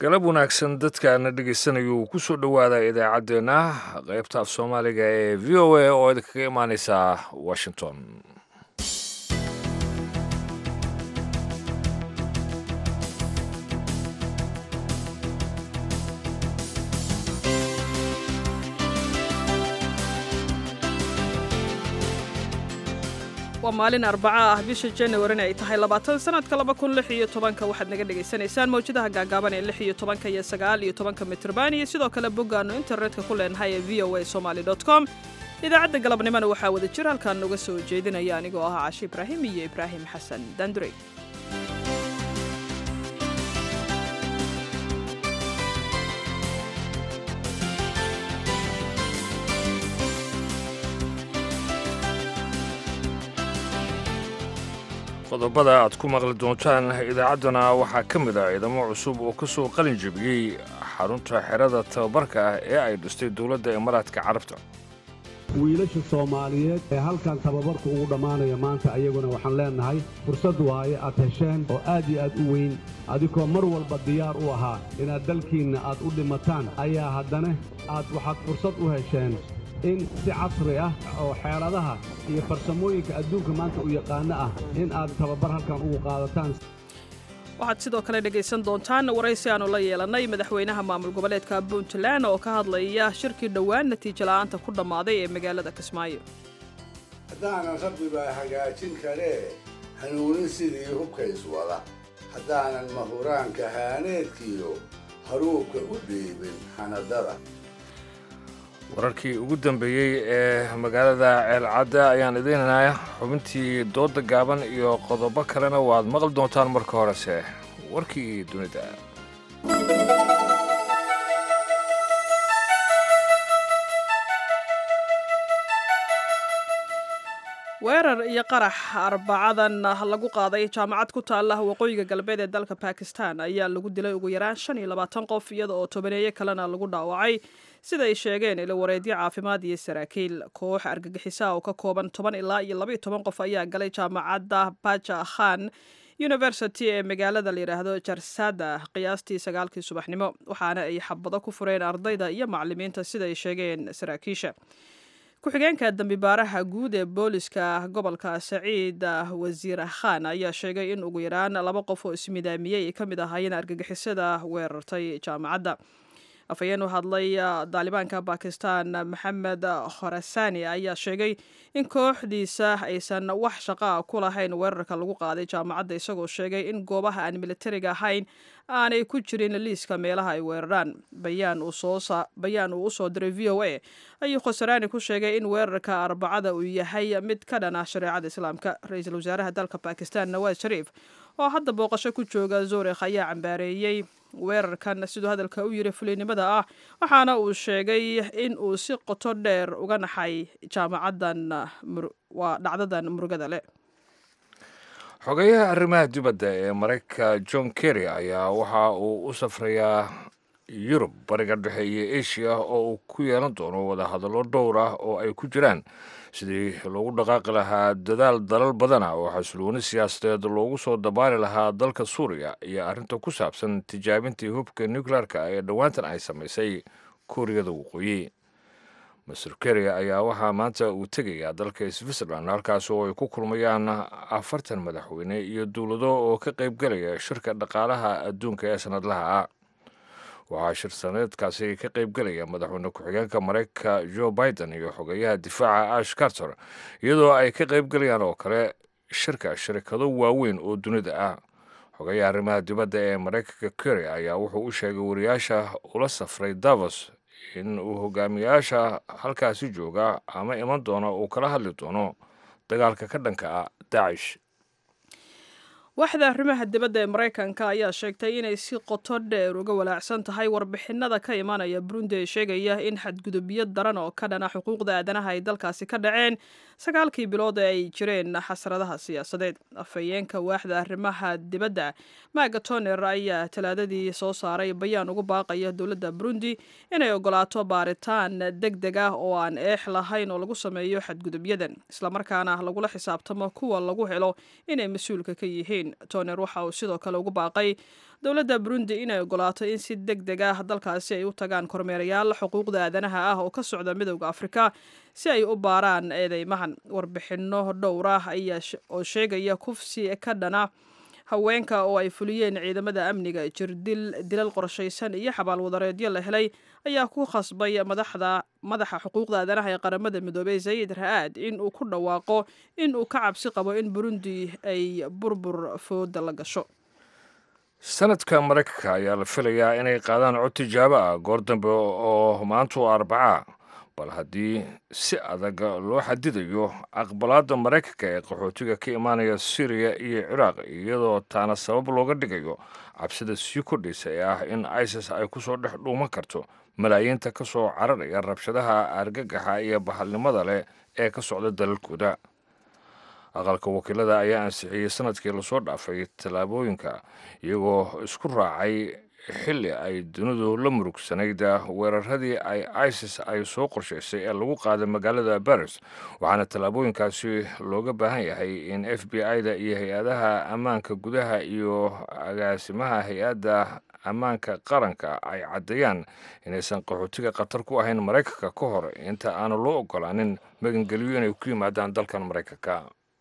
galab wanaagsan dadkaana dhegeysanaya uu kusoo dhowaada idaacaddeenna qaybta af soomaaliga ee v o a oo idinkaga imaaneysa washington waa maalin arbaca ah bisha januarina ay tahay labaatan sanadka laba kun lix iyo tobanka waxaad naga dhagaysanaysaan mawjadaha gaagaaban ee lix iyo tobanka iyo sagaal iyo tobanka mitrban iyo sidoo kale boggaannu internetka ku leenahay ee v o a somaly com idaacadda galabnimona waxaa wada jir halkaan noga soo jeedinaya anigoo ah caashi ibraahim iyo ibraahim xasan dandurey qodobada aad ku maqli doontaan idaacaddana waxaa ka mid ah ciidamo cusub oo ka soo qalin jebiyey xarunta xerada tababarka ah ee ay dhistay dowladda imaaraadka carabta wiilasha soomaaliyeed ee halkan tababarku ugu dhammaanaya maanta ayaguna waxaan leennahay fursad waaye aad hesheen oo aad iyo aad u weyn adigoo mar walba diyaar u ahaa inaad dalkiinna aad u dhimataan ayaa haddana aad waxaad fursad u hesheen in si casri ah oo xeeladaha iyo farsamooyinka adduunka maanta u yaqaano ah in aad tababar halkan ugu qaadataan waxaad sidoo kale dhegaysan doontaan waraysi aanu la yeelannay madaxweynaha maamul goboleedka puntland oo ka hadlaya shirkii dhowaan natiijo la'aanta ku dhammaaday ee magaalada kismaayo haddaanan rabbi baa hagaajin karee hanuunin sidii hubkays wada haddaanan mahuraanka haaneedkiyo haruubka u dhiibin xanadada wararkii ugu dambeeyey ee magaalada ceelcadda ayaan idiinanaya xubintii dooda gaaban iyo qodobo kalena waad maqli doontaan marka horese warkii dunida weerar iyo qarax arbacadan lagu qaaday jaamacad ku taalla waqooyiga galbeed ee dalka bakistan ayaa lagu dilay ugu yaraan shan iyo labaatan qof iyada oo tobaneeyo kalena lagu dhaawacay sida ay sheegeen ilo wareedyo caafimaad iyo saraakiil koox argagixisaa oo ka kooban toban ilaa iyo labaiyo toban qof ayaa galay jaamacadda baja khan university ee magaalada layidhaahdo jarsada qiyaastii sagaalkii subaxnimo waxaana ay xabado ku fureen ardayda iyo macalimiinta sida ay sheegeen saraakiisha ku-xigeenka dambibaaraha guud ee booliska gobolka saciid wasiir khan ayaa sheegay in ugu yaraan laba qof oo ismidaamiyey ay ka mid ahaayeen argagixisada weerartay jaamacadda afhayeen u hadlay daalibaanka bakistan maxamed khorasani ayaa sheegay in kooxdiisa aysan wax shaqaa ku lahayn weerarka lagu qaaday jaamacadda isagoo sheegay in goobaha aan militariga ahayn aanay ku jirin liiska meelaha ay weeraraan bayaan uu usoo diray v o a ayuu khosaraani ku sheegay in weerarka arbacada uu yahay mid ka dhan ah shareecada islaamka ra-iisul wasaaraha dalka bakistan nawaas shariif oo hadda booqasho ku jooga zuurikh ayaa cambaareeyey weerarkan siduu hadalka u yiri fulinimada ah waxaana uu sheegay in uu si qoto dheer uga naxay jaamacaddan waa dhacdadan murugada leh xogeyaha arrimaha dibadda ee maraykanka john kerry ayaa waxa uu u safrayaa yurub bariga dhexe iyo asia oo uu ku yeelan doono wadahadallo dhowr ah oo ay ku jiraan sidii loogu dhaqaaqi lahaa dadaal dalal badana oo xasilooni siyaasadeed loogu soo dabaali lahaa dalka suuriya iyo arrinta ku saabsan tijaabintii hubka nuclearka ee dhowaantan ay samaysay kuuriyada waqooyi master kerry ayaa waxaa maanta uu tegayaa dalka switzerland halkaas oo ay ku kulmayaan afartan madaxweyne iyo dowlado oo ka qaybgalaya shirka dhaqaalaha adduunka ee sanadlaha ah waxaa shir saneedkaasi ka qaybgelaya madaxweyne ku-xigeenka maraykanka joe biden iyo xogeyaha difaaca ash carter iyadoo ay ka qaybgelayaan oo kale shirka shirkado waaweyn oo dunida ah xogeyaha arrimaha dibadda ee maraykanka kerry ayaa wuxuu u sheegay wariyaasha ula safray davos in uu hogaamiyaasha halkaasi jooga ama iman doono uu kala hadli doono dagaalka ka dhanka ah daacish waaxda arrimaha dibadda ee maraykanka ayaa sheegtay inay si qoto dheer uga walaacsan tahay warbixinada ka imanaya burundi ee sheegaya in xadgudubyo daran oo ka dhana xuquuqda aadanaha ay dalkaasi ka dhaceen sagaalkii bilood ee ay jireen xasradaha siyaasadeed afhayeenka waaxda arrimaha dibadda maaga toner ayaa talaadadii soo saaray bayaan ugu baaqaya dowladda burundi inay ogolaato baaritaan deg deg ah oo aan eex lahayn oo lagu sameeyo xadgudubyadan islamarkaana lagula xisaabtamo kuwa lagu helo inay mas-uulka ka yihiin ukraine toner waxa uu sidoo kale ugu baaqay dowladda burundi inay ogolaato in si deg deg ah dalkaasi ay u tagaan kormeerayaal xuquuqda aadanaha ah oo ka socda midowda afrika si ay u baaraan eedeymahan warbixinno dhowr ah ayaa oo sheegaya kufsi ka dhana haweenka oo ay fuliyeen ciidamada amniga jirdil dilal qorshaysan iyo xabaalwadareedyo la helay ayaa ku khasbay madaxda madaxa xuquuqda aadanaha ee qaramada midoobey sayid ra-aad in uu ku dhawaaqo in uu ka cabsi qabo in burundi ay burbur fooda la gasho sanadka maraykanka ayaa la filayaa inay qaadaan cod tijaabo ah goor dambe oo maanta oo arbaca bal haddii si adag loo xadidayo aqbalaadda maraykanka ee qaxootiga ka imaanaya syriya iyo ciraaq iyadoo taana sabab looga dhigayo cabsida sii kordhaysa ee ah in isis ay kusoo dhex dhuuman karto malaayiinta ka soo cararaya rabshadaha argagaxa iyo bahalnimada leh ee ka socda dalalkooda aqalka wakiilada ayaa ansixiyey sanadkii lasoo dhaafay tallaabooyinka iyagoo isku raacay xilli ay dunidu la murugsanayd weeraradii ay isis ay soo qorshaysay ee lagu qaaday magaalada baris waxaana tallaabooyinkaasi looga baahan yahay in f b i-da iyo hay-adaha ammaanka gudaha iyo agaasimaha hay-adda ammaanka qaranka ay caddeeyaan inaysan qaxootiga khatar ku ahayn maraykanka ka hor inta aanu loo ogolaanin magangelyo inay ku yimaadaan dalkan maraykanka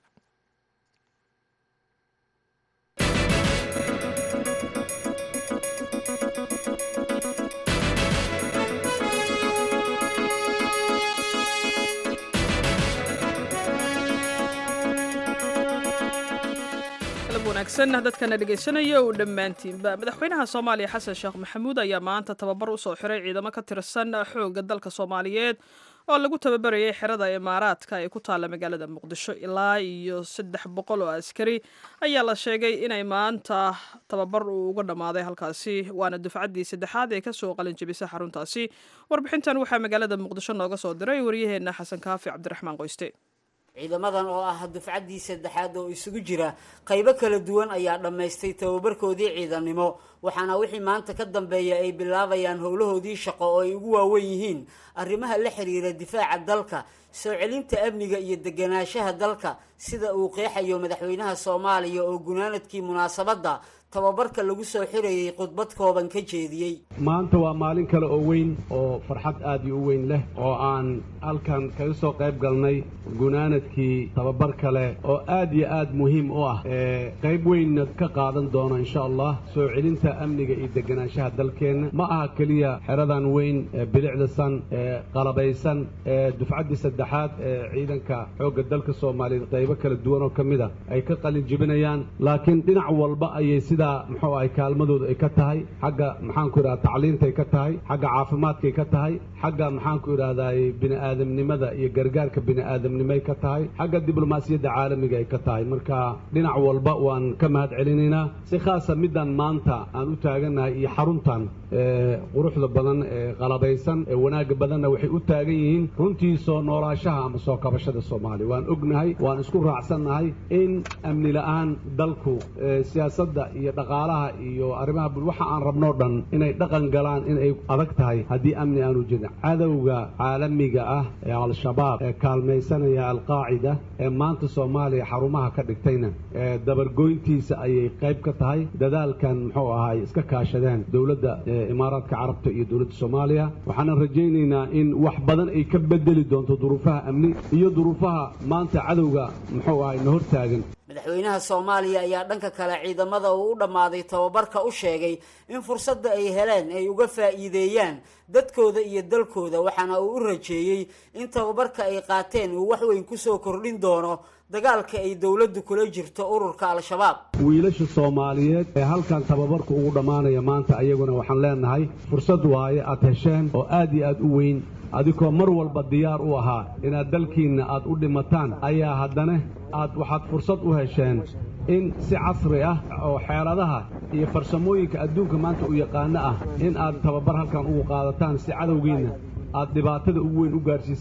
wanaagsan dadkana dhegaysanaya uu dhammaantiinba madaxweynaha soomaaliya xasan sheekh maxamuud ayaa maanta tababar usoo xiray ciidamo ka tirsan xoogga dalka soomaaliyeed oo lagu tababarayay xerada imaaraadka ee ku taalla magaalada muqdisho ilaa iyo saddex boqol oo askari ayaa la sheegay inay maanta tababar uu uga dhammaaday halkaasi waana dufcaddii saddexaad ee kasoo qalin jebisa xaruntaasi warbixintan waxaa magaalada muqdisho nooga soo diray waryaheena xasan kaafi cabdiraxmaan qoyste ciidamadan oo ah dufcaddii saddexaad oo isugu jira qaybo kala duwan ayaa dhammaystay tababarkoodii ciidannimo waxaana wixii maanta ka dambeeya ay bilaabayaan howlahoodii shaqo oo ay ugu waawen yihiin arrimaha la xiriira difaaca dalka soo celinta amniga iyo deganaanshaha dalka sida uu qeexayo madaxweynaha soomaaliya oo gunaanadkii munaasabadda tababarka lagu soo xirayay khudbad kooban ka jeediyey maanta waa maalin kale oo weyn oo farxad aad iyo u weyn leh oo aan halkan kaga soo qayb galnay gunaanadkii tababar kale oo aad iyo aad muhiim u ah ee qayb weynna ka qaadan doono insha allah soo celinta amniga iyo deganaanshaha dalkeenna ma aha keliya xeradan weyn ee bilicdasan ee qalabaysan ee dufcaddii saddexaad ee ciidanka xoogga dalka soomaaliyeed qaybo kala duwan oo ka mid a ay ka qalin jebinayaan laakiin dhinac walba ayay sida muxuu ahay kaalmadooda ay ka tahay xagga maxaanku idhahda tacliintay ka tahay xagga caafimaadkay ka tahay xagga maxaanku idhahdaay bini'aadamnimada iyo gargaarka bini'aadamnimay ka tahay xagga diblomaasiyadda caalamiga ay ka tahay marka dhinac walba waan ka mahad celinaynaa si khaasa middan maanta aan u taagannahay iyo xaruntan quruxda badan ee qalabaysan ee wanaagga badanna waxay u taagan yihiin runtii soo noolaashaha ama soo kabashada soomaaliya waan ognahay waan isku raacsannahay in amni la'aan dalku siyaasadda iyo dhaqaalaha iyo arrimaha bul waxa aan rabnoo dhan inay dhaqan galaan inay adag tahay haddii amni aanu jirin cadowga caalamiga ah ee al-shabaab ee kaalmaysanaya alqaacida ee maanta soomaaliya xarumaha ka dhigtayna ee dabargoyntiisa ayay qayb ka tahay dadaalkan muxuu ahaay iska kaashadeen dowladda imaaraadka carabta iyo dowladda soomaaliya waxaanan rajaynaynaa in wax badan ay ka bedeli doonto duruufaha amni iyo duruufaha maanta cadowga muxuu ahay na hortaagan madaxweynaha soomaaliya ayaa dhanka kale ciidamada uu u dhammaaday tababarka u sheegay in fursadda ay heleen ay uga faa'iideeyaan dadkooda iyo dalkooda waxaana uu u rajeeyey in tababarka ay qaateen uu wax weyn kusoo kordhin doono dagaalka ay dowladdu kula jirto ururka al-shabaab wiilasha soomaaliyeed ee halkan tababarku ugu dhammaanaya maanta ayaguna waxaan leenahay fursad waaye aad hesheen oo aad iyo aad u weyn adigoo mar walba diyaar u ahaa inaad dalkiinna aad u dhimataan ayaa haddana aad waxaad fursad u hesheen in si casri ah oo xeeladaha iyo farsamooyinka adduunka maanta u yaqaano ah in aad tababar halkan ugu qaadataan si cadowgiinna aad dhibaatada ugu weyn u gaarsiisaan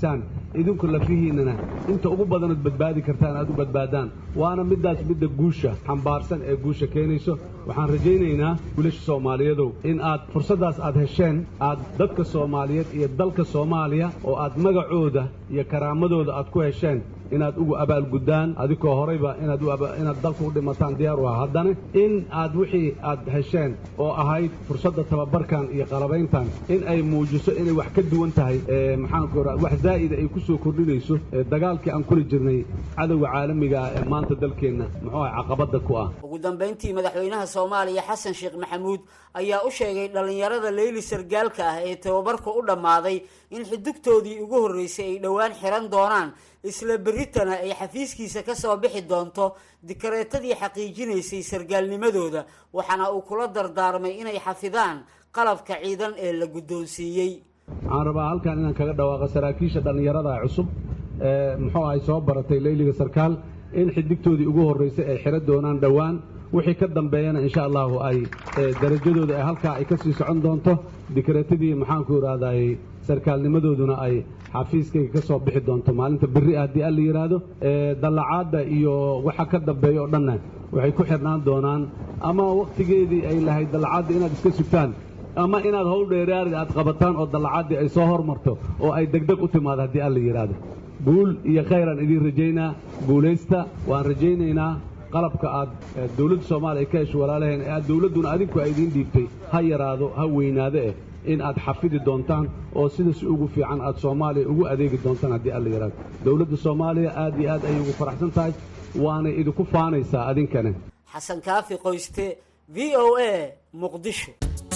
idinku lafihiinnana inta ugu badanood badbaadi kartaan aad u badbaadaan waana middaas midda guusha xambaarsan ee guusha keenayso waxaan rajaynaynaa wiilasha soomaaliyadow in aad fursaddaas aad hesheen aad dadka soomaaliyeed iyo dalka soomaaliya oo aad magacooda iyo karaamadooda aad ku hesheen inaad ugu abaalguddaan adikoo horayba inaad dalka u dhimataan diyaar u ah haddana in aad wixii aad hesheen oo ahayd fursadda tababarkan iyo qalabayntan in ay muujiso inay wax ka duwan tahay maxaanku ora wax zaa'ida ay ku soo kordhinayso dagaalkii aan kuli jirnay cadowga caalamiga ah ee maanta dalkeenna muxuu ah caqabadda ku ah ugu dambayntii madaxweynaha soomaaliya xasan sheekh maxamuud ayaa u sheegay dhallinyarada leyli sargaalka ah ee tababarka u dhammaaday in xidugtoodii ugu horreysay ay dhowaan xiran doonaan isla berritana ay xafiiskiisa ka soo bixi doonto dikareetadii xaqiijinaysay sargaalnimadooda waxaana uu kula dardaarmay inay xafidaan qalabka ciidan ee la guddoonsiiyey waxaan rabaa halkan inaan kaga dhawaaqo saraakiisha dhallinyarada cusub ee muxuu ahay soo baratay leyliga sarkaal in xidigtoodii ugu horraysay ay xiro doonaan dhowaan wixii ka dambeeyana insha allahu ay darajadooda ee halkaa ay ka sii socon doonto dikareetadii maxaanku idhaahday sarkaalnimadooduna ay xafiiskayga ka soo bixi doonto maalinta berri ah haddii alla yidhaahdo dallacaadda iyo waxa ka dambeeya oo dhanna waxay ku xidhnaan doonaan ama wakhtigeedii ay lahayd dallacaadda inaad iska sugtaan ama inaad howl dheeraari aad qabataan oo dallacaaddii ay soo hormarto oo ay degdeg u timaado haddii alla yidhaahdo guul iyo khayraan idiin rajaynaa guulaysta waan rajaynaynaa qalabka aad dowladda soomaaliya ka hesho walaalaheen ee aad dowladduna adinku ay idiin dhiibtay ha yaraado ha weynaado eh in aad xafidi doontaan oo sidaas ugu fiican aad soomaaliya ugu adeegi doontaan haddii alla yidhaahdo dowladda soomaaliya aad iyo aad ayay ugu faraxsan tahay waanay idinku faanaysaa adinkana xasan kaafi qoyste v o a muqdisho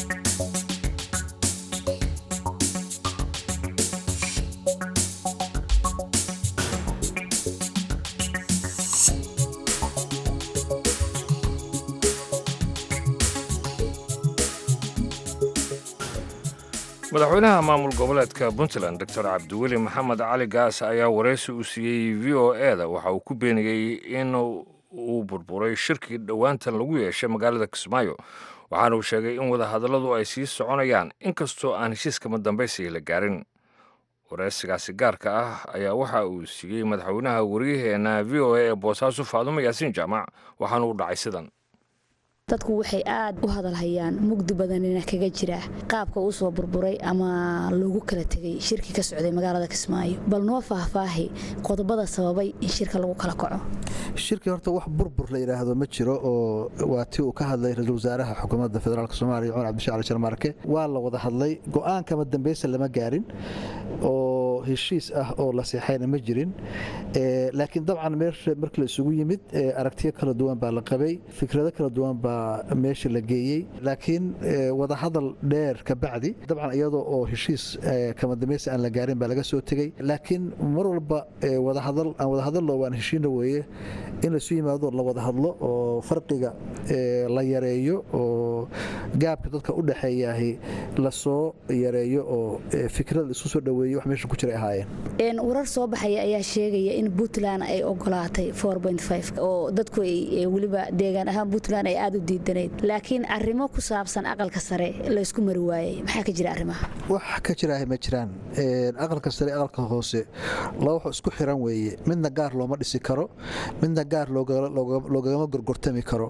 madaxweynaha maamul goboleedka puntland doctor cabdiweli maxamed cali gaas ayaa waraysi uu siiyey v o e da waxa uu ku beeniyey in uu burburay shirkii dhowaantan lagu yeeshay magaalada kismaayo waxaana uu sheegay in wadahadalladu ay sii soconayaan inkastoo aan heshiiskama dambaysiga la gaarin waraysigaasi gaarka ah ayaa waxa uu siiyey madaxweynaha waryaheena v o a ee boosaaso faadumo yaasiin jaamac waxaana uu dhacay sidan dadku waxay aad u hadalhayaan mugdi badanina kaga jira qaabka uu soo burburay ama loogu kala tegay shirki ka socday magaalada kismaayo bal noo faahfaahi qodobada sababay in shirka lagu kala kaco shirkii horta wax burbur la yidhaahdo ma jiro oo waa ti uu ka hadlay ra-iisul wasaaraha xukuumadda federaalk soomaaliya cumar cabdishacali jarmaarke waa la wada hadlay go-aankama dambeysa lama gaarin oo heshiis ah oo la seexayna ma jirin laakiin dabcan markii la isugu yimid aragtiyo kala duwan baa la qabay fikrado kala duwan baa meesha la geeyey laakiin wadahadal dheer ka bacdi dabcan iyadoo oo heshiis kama dambaysa aan la gaarin baa laga soo tegey laakiin mar walba wadahadal aan wadahadallo waan heshiina weeye in laisu yimaado la wada hadlo oo farqiga la yareeyo oo gaabka dadka u dhexeeyahi lasoo yareeyo oo fikrada isu soo dhoweeyo wax meesha ku jiray ahaayeen warar soo baxaya ayaa sheegaya in puntland ay ogolaatay oo dadku weliba deegaan ahaan puntland ay aad u diidanayd laakiin arrimo ku saabsan aqalka sare laysku mari waayey maxaa ka jira arrimaha wax ka jiraaha ma jiraan aqalka sare aqalka hoose laba wax isku xiran weeye midna gaar looma dhisi karo midna gaar loogagama gorgortami karo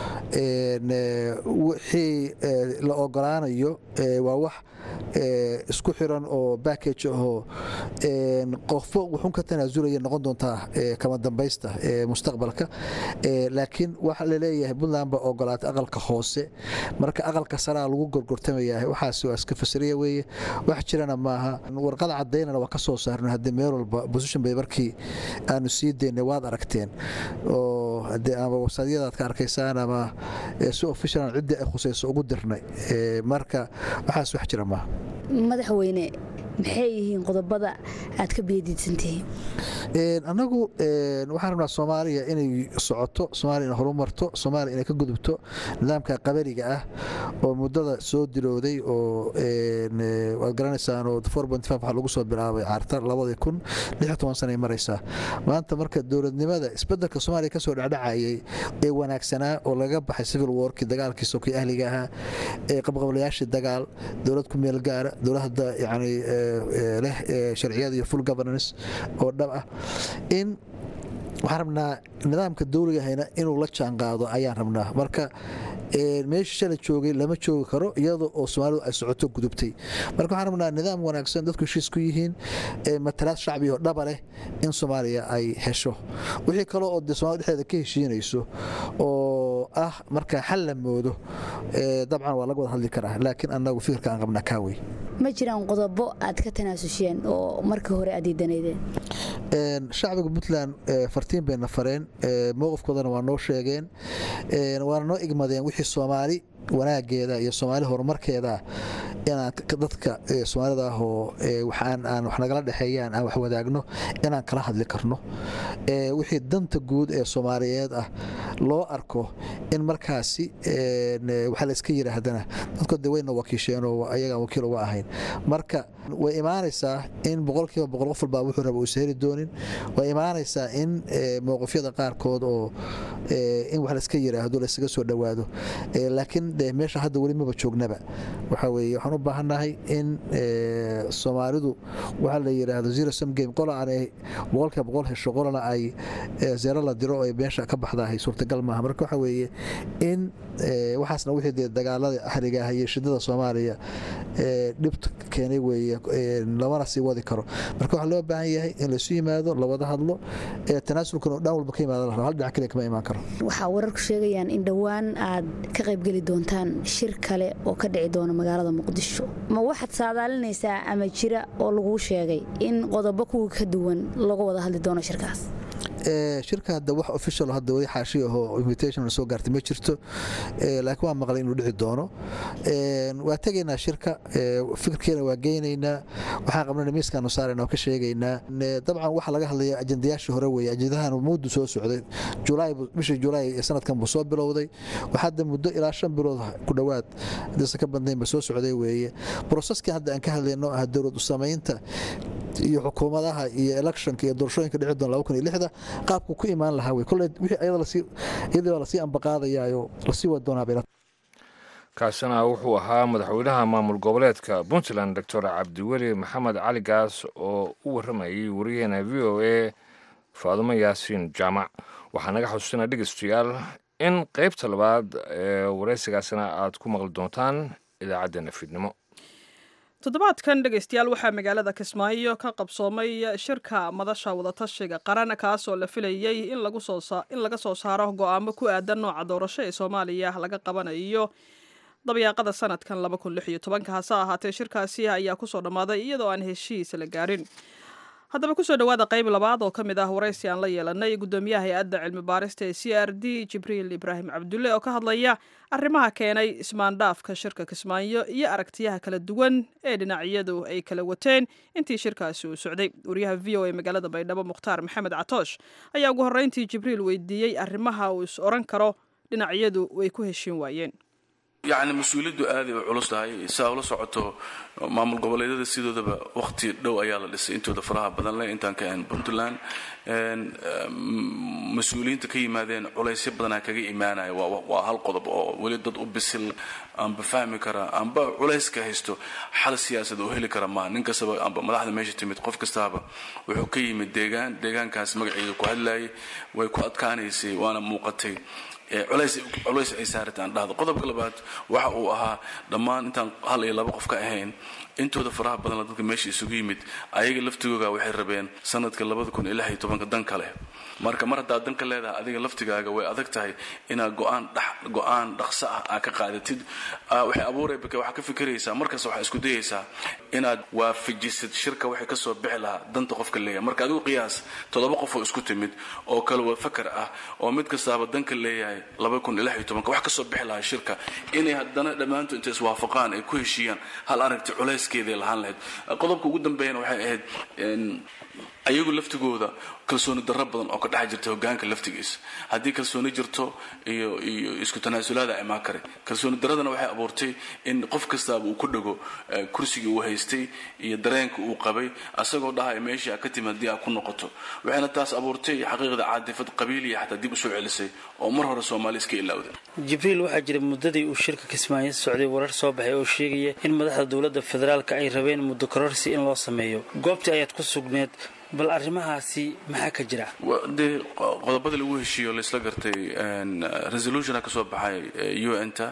wixii la ogolaanayo waa wax isku xiran oo backage ahoo qofo wuxuun ka tanaasulaya noqon doontaa kama dambaysta mustaqbalka laakiin waxa laleeyahay puntland baa ogolaatay aqalka hoose marka aqalka saraa lagu gorgortamayaa waxaas waa iska fasiriya weeye wax jirana maaha warqad cadaynana waa ka soo saarno haddii meel walba position bay markii aanu sii daynay waad aragteen oo hadee ama wasaadyadaad ka arkaysaan ama si officialan ciddii ay khusayso ugu dirnay marka waxaas wax jira maaha madaxweyne maxay yihiin qodobada aad ka beediidsantihiin annagu waxaan rabnaa soomaaliya inay socoto soomaaliya inay horumarto soomaaliya inay ka gudubto nidaamka qabaliga ah oo muddada soo dilowday oo waad garanaysaan oo waxaa lagu soo bilaabay caarta labadii kun lix toban sanay maraysaa maanta marka dowladnimada isbedelka soomaaliya ka soo dhacdhacayay ee wanaagsanaa oo laga baxay civil warkii dagaalkii sokii ahliga ahaa ee qabqablayaashii dagaal dowlad ku meel gaara dowladda yani leh sharciyada iyo full governance oo dhab ah in waxaan rabnaa nidaamka dowligahayna inuu la jaan qaado ayaan rabnaa marka meeshii shalay joogay lama joogi karo iyada oo soomaalidu ay socoto gudubtay marka waxaan rabnaa nidaam wanaagsan dadku heshiis ku yihiin matalaad shacbi oo dhaba leh in soomaaliya ay hesho wixii kale oo dee somalida dhexdeeda ka heshiinayso oo ah marka xal la moodo dabcan waa laga wada hadli karaa laakiin annagu fikirka aan qabnaa kaawey ma jiraan qodobo aad ka tanaasuseen oo markii hore aad diidanaydeen shacbiga puntland fartiin bayna fareen mowqifkoodana waa noo sheegeen waana noo igmadeen wixii soomaali wanaageeda iyo soomaali horumarkeeda inaan dadka soomaalida ah oo aan wax nagala dhexeeyaan aan wax wadaagno inaan kala hadli karno wixii danta guud ee soomaaliyeed ah loo arko in markaasi waxaa la iska yidhaahdana dadku de wayna wakiisheen oo ayagaan wakiil uga ahayn marka way imaanaysaa in boqolkiiba boqol qof walbaa wuxuu raba uusa heli doonin way imaanaysaa in mowqifyada qaarkood oo in wax layska yidhaahdo laysaga soo dhowaado laakiin de meesha hadda weli maba joognaba waxaa weeye waxaan u baahannahay in soomaalidu waxaa la yidhaahdo zero sum game qola aanay boqolkiiba boqol hesho qolana ay zeero la diro ay meesha ka baxdahay suurtagal maaha marka waxaa weeye in waxaasna wixii dee dagaalada ahliga ah iyo shidada soomaaliya dhibta keenay weeye lamana sii wadi karo marka waxaa loo baahan yahay in laysu yimaado lawada hadlo tanaasulkan oo dhan walba ka yimaada la rabo hal dhinac kaliya kama imaan karo waxaa wararku sheegayaan in dhowaan aad ka qaybgeli doontaan shir kale oo ka dhici doona magaalada muqdisho ma waxaad saadaalinaysaa ama jira oo laguu sheegay in qodobo kuwa ka duwan laga wada hadli doono shirkaas shirka hadda wax official hadda weli xaashi ahoo invitation soo gaartay ma jirto laakiin waa maqlay inuu dhici doono waa tegaynaa shirka fikirkeena waa geynaynaa waxaan qabnana miiskaanu saarayna oo ka sheegaynaa dabcan waxaa laga hadlaya ajendayaashii hore weeye ajendahan muddu soo socday julaay bishii julaay sanadkan buu soo bilowday waxaa hadda muddo ilaa shan bilood ku dhowaad hadaysan ka badnayn ba soo socday weeye broseskan hadda aan ka hadlayno ah dowlad u samaynta iyo xukuumadaha iyo electionka iyo doorashooyinka dhici doona laba kun iyo lixda qaabku ku imaan lahaa wey kolley wixii ayada lasii iyadii baa lasii ambaqaadayaayo lasii wadi doonaa bayla kaasina wuxuu ahaa madaxweynaha maamul goboleedka puntland doctor cabdiweli maxamed cali gaas oo u warramayay wariyaheena v o a faadumo yaasiin jaamac waxaa naga xususina dhegeystayaal in qaybta labaad ee waraysigaasina aad ku maqli doontaan idaacaddeenna fiidnimo toddobaadkan dhegaystayaal waxaa magaalada kismaayo ka qabsoomay shirka madasha wadatashiga qaran kaasoo la filayey in laga soo saaro go-aamo ku aadan nooca doorasho ee soomaaliya laga qabanayo dabyaaqada sanadkan hase ahaatee shirkaasi ayaa kusoo dhammaaday iyadoo aan heshiis la gaarin haddaba kusoo dhowaada qayb labaad oo ka mid ah waraysi aan la yeelanay guddoomiyaha hay-adda cilmi baarista ee c r d jibriil ibraahim cabdulle oo ka hadlaya arrimaha keenay ismaandhaafka shirka kismaayo iyo aragtiyaha kala duwan ee dhinacyadu ay kala wateen intii shirkaasi uu socday wariyaha v o a magaalada baydhabo mukhtaar maxamed catoosh ayaa ugu horreyntii jibriil weydiiyey arrimaha uu is oran karo dhinacyadu way ku heshiin waayeen yacni mas-uuliyaddu aaday u culus tahay saa ula socoto maamul goboleedyada sidoodaba wakhti dhow ayaa la dhisay intooda faraha badan leh intaan ka ahayn puntland mas-uuliyiinta ka yimaadeen culaysyo badanaa kaga imaanaya waa hal qodob oo weli dad u bisil amba fahmi kara amba culayska haysto xal siyaasad oo heli kara maa nin kastaba amba madaxda meesha timid qof kastaaba wuxuu ka yimid deegaan deegaankaas magaceeda ku hadlayay way ku adkaanaysay waana muuqatay culays ay saarataan dhahdo qodobka labaad waxa uu ahaa dhammaan intaan hal iyo laba qof ka ahayn intooda faraha badanla dadka meesha isugu yimid ayaga laftigooga waxay rabeen sanadka dan kale marka mar haddaad danka leedahay adiga laftigaaga way adag tahay inaad go-aan dhaqso ah aa ka qaadatid waxay abuuray waxaa ka fikiraysaa markaas waxaa isku dayaysaa inaad waafajisid shirka waxay kasoo bixi lahaa danta qofka leeyahay marka adigu qiyaas toddoba qof oo isku timid oo kale waa fakar ah oo mid kastaaba danka leeyahay wax kasoo bixi lahaa shirka inay haddana dhammaantood intay iswaafaqaan ay ku heshiiyaan hal aragti culayskeeday lahaan lahayd qodobka ugu dambeeyana waxay ahayd ayagu laftigooda kalsooni darro badan oo ka dhex jirta hogaanka laftigiisa haddii kalsooni jirto iyo iyo isku tanaasulaada imaan kare kalsooni darradana waxay abuurtay in qof kastaaba uu ku dhego kursigii uu haystay iyo dareenka uu qabay asagoo dhahaya meeshii a ka timi haddii aa ku noqoto waxayna taas abuurtay xaqiiqda caadifad qabiiliya xataa dib usoo celisay oo mar hore soomaali iska ilowday jibriil waxaa jira muddadii uu shirka kismaayo socday warar soo baxay oo sheegaya in madaxda dowladda federaalka ay rabeen muddo kororsi in loo sameeyo goobtii ayaad ku sugneed bal arrimahaasi maxaa ka jira dee qodobadii lagu heshiiyo laysla gartay resolutiona ka soo baxay u n ta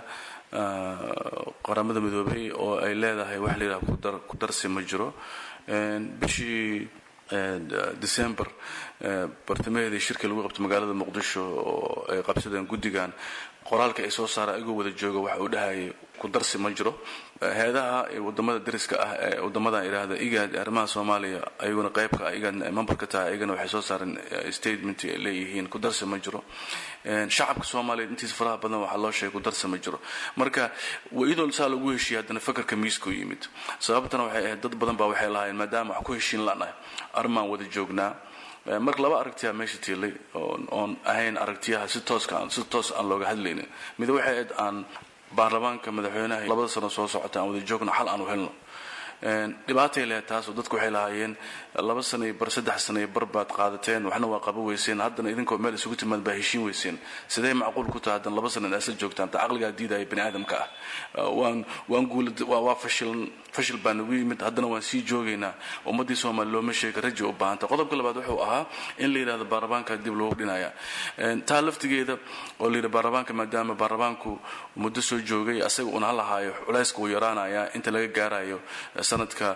qaramada midoobay oo ay leedahay wax la yidhaha ku darsi ma jiro bishii december bartamaheedii shirkii lagu qabtay magaalada muqdisho oo ay qabsadeen guddigan qoraalka ay soo saara igoo wada jooga waxa uu dhahayay ku darsi ma jiro heedaha wadamada dariska ah ee wadamadan idhaahda igaad arrimaha soomaaliya ayaguna qaybka ah igaadna ay member ka tahay ayagana waxay soo saareen statement ay leeyihiin ku darsi ma jiro shacabka soomaaliya intiisa faraha badan waxaa loo sheegay ku darsi ma jiro marka iyadoo saa lagu heshiiyey haddana fakarka miiska u yimid sababtana waxay ahayd dad badan baa waxay lahaayeen maadaama wax ku heshiin lanahay arrimaan wada joognaa marka laba aragtiyaa meesha tiilay oon ahayn aragtiyaha si tooska si toos aan looga hadlaynin mid waxay ahayd aan baarlamaanka madaxweynaha labada sano soo socota aan wada joogno xal aan u helno dhibaatay lehed taasoo dadku waxay lahaayeen laba sana iyo bar saddex sana iyo bar baad qaadateen waxna waa qaba weyseen haddana idinkoo meel isugu timaad baa heshiin weyseen sidee macquul ku tahay haddana laba sana in asla joogtaan ta caqligaa diidaya bani aadamka ah waan waan guula waa fashil fashil baa nagu yimid haddana waan sii joogaynaa ummaddii soomaali looma sheega raja u baahanta qodobka labaad wuxuu ahaa in la yidhahdo baarlamaanka dib loogu dhinaya taa laftigeeda oo la yidhi baarlamaanka maadaama baarlamaanku muddo soo joogay asaga una halahaayo culayska uu yaraanaya inta laga gaarayo sanadka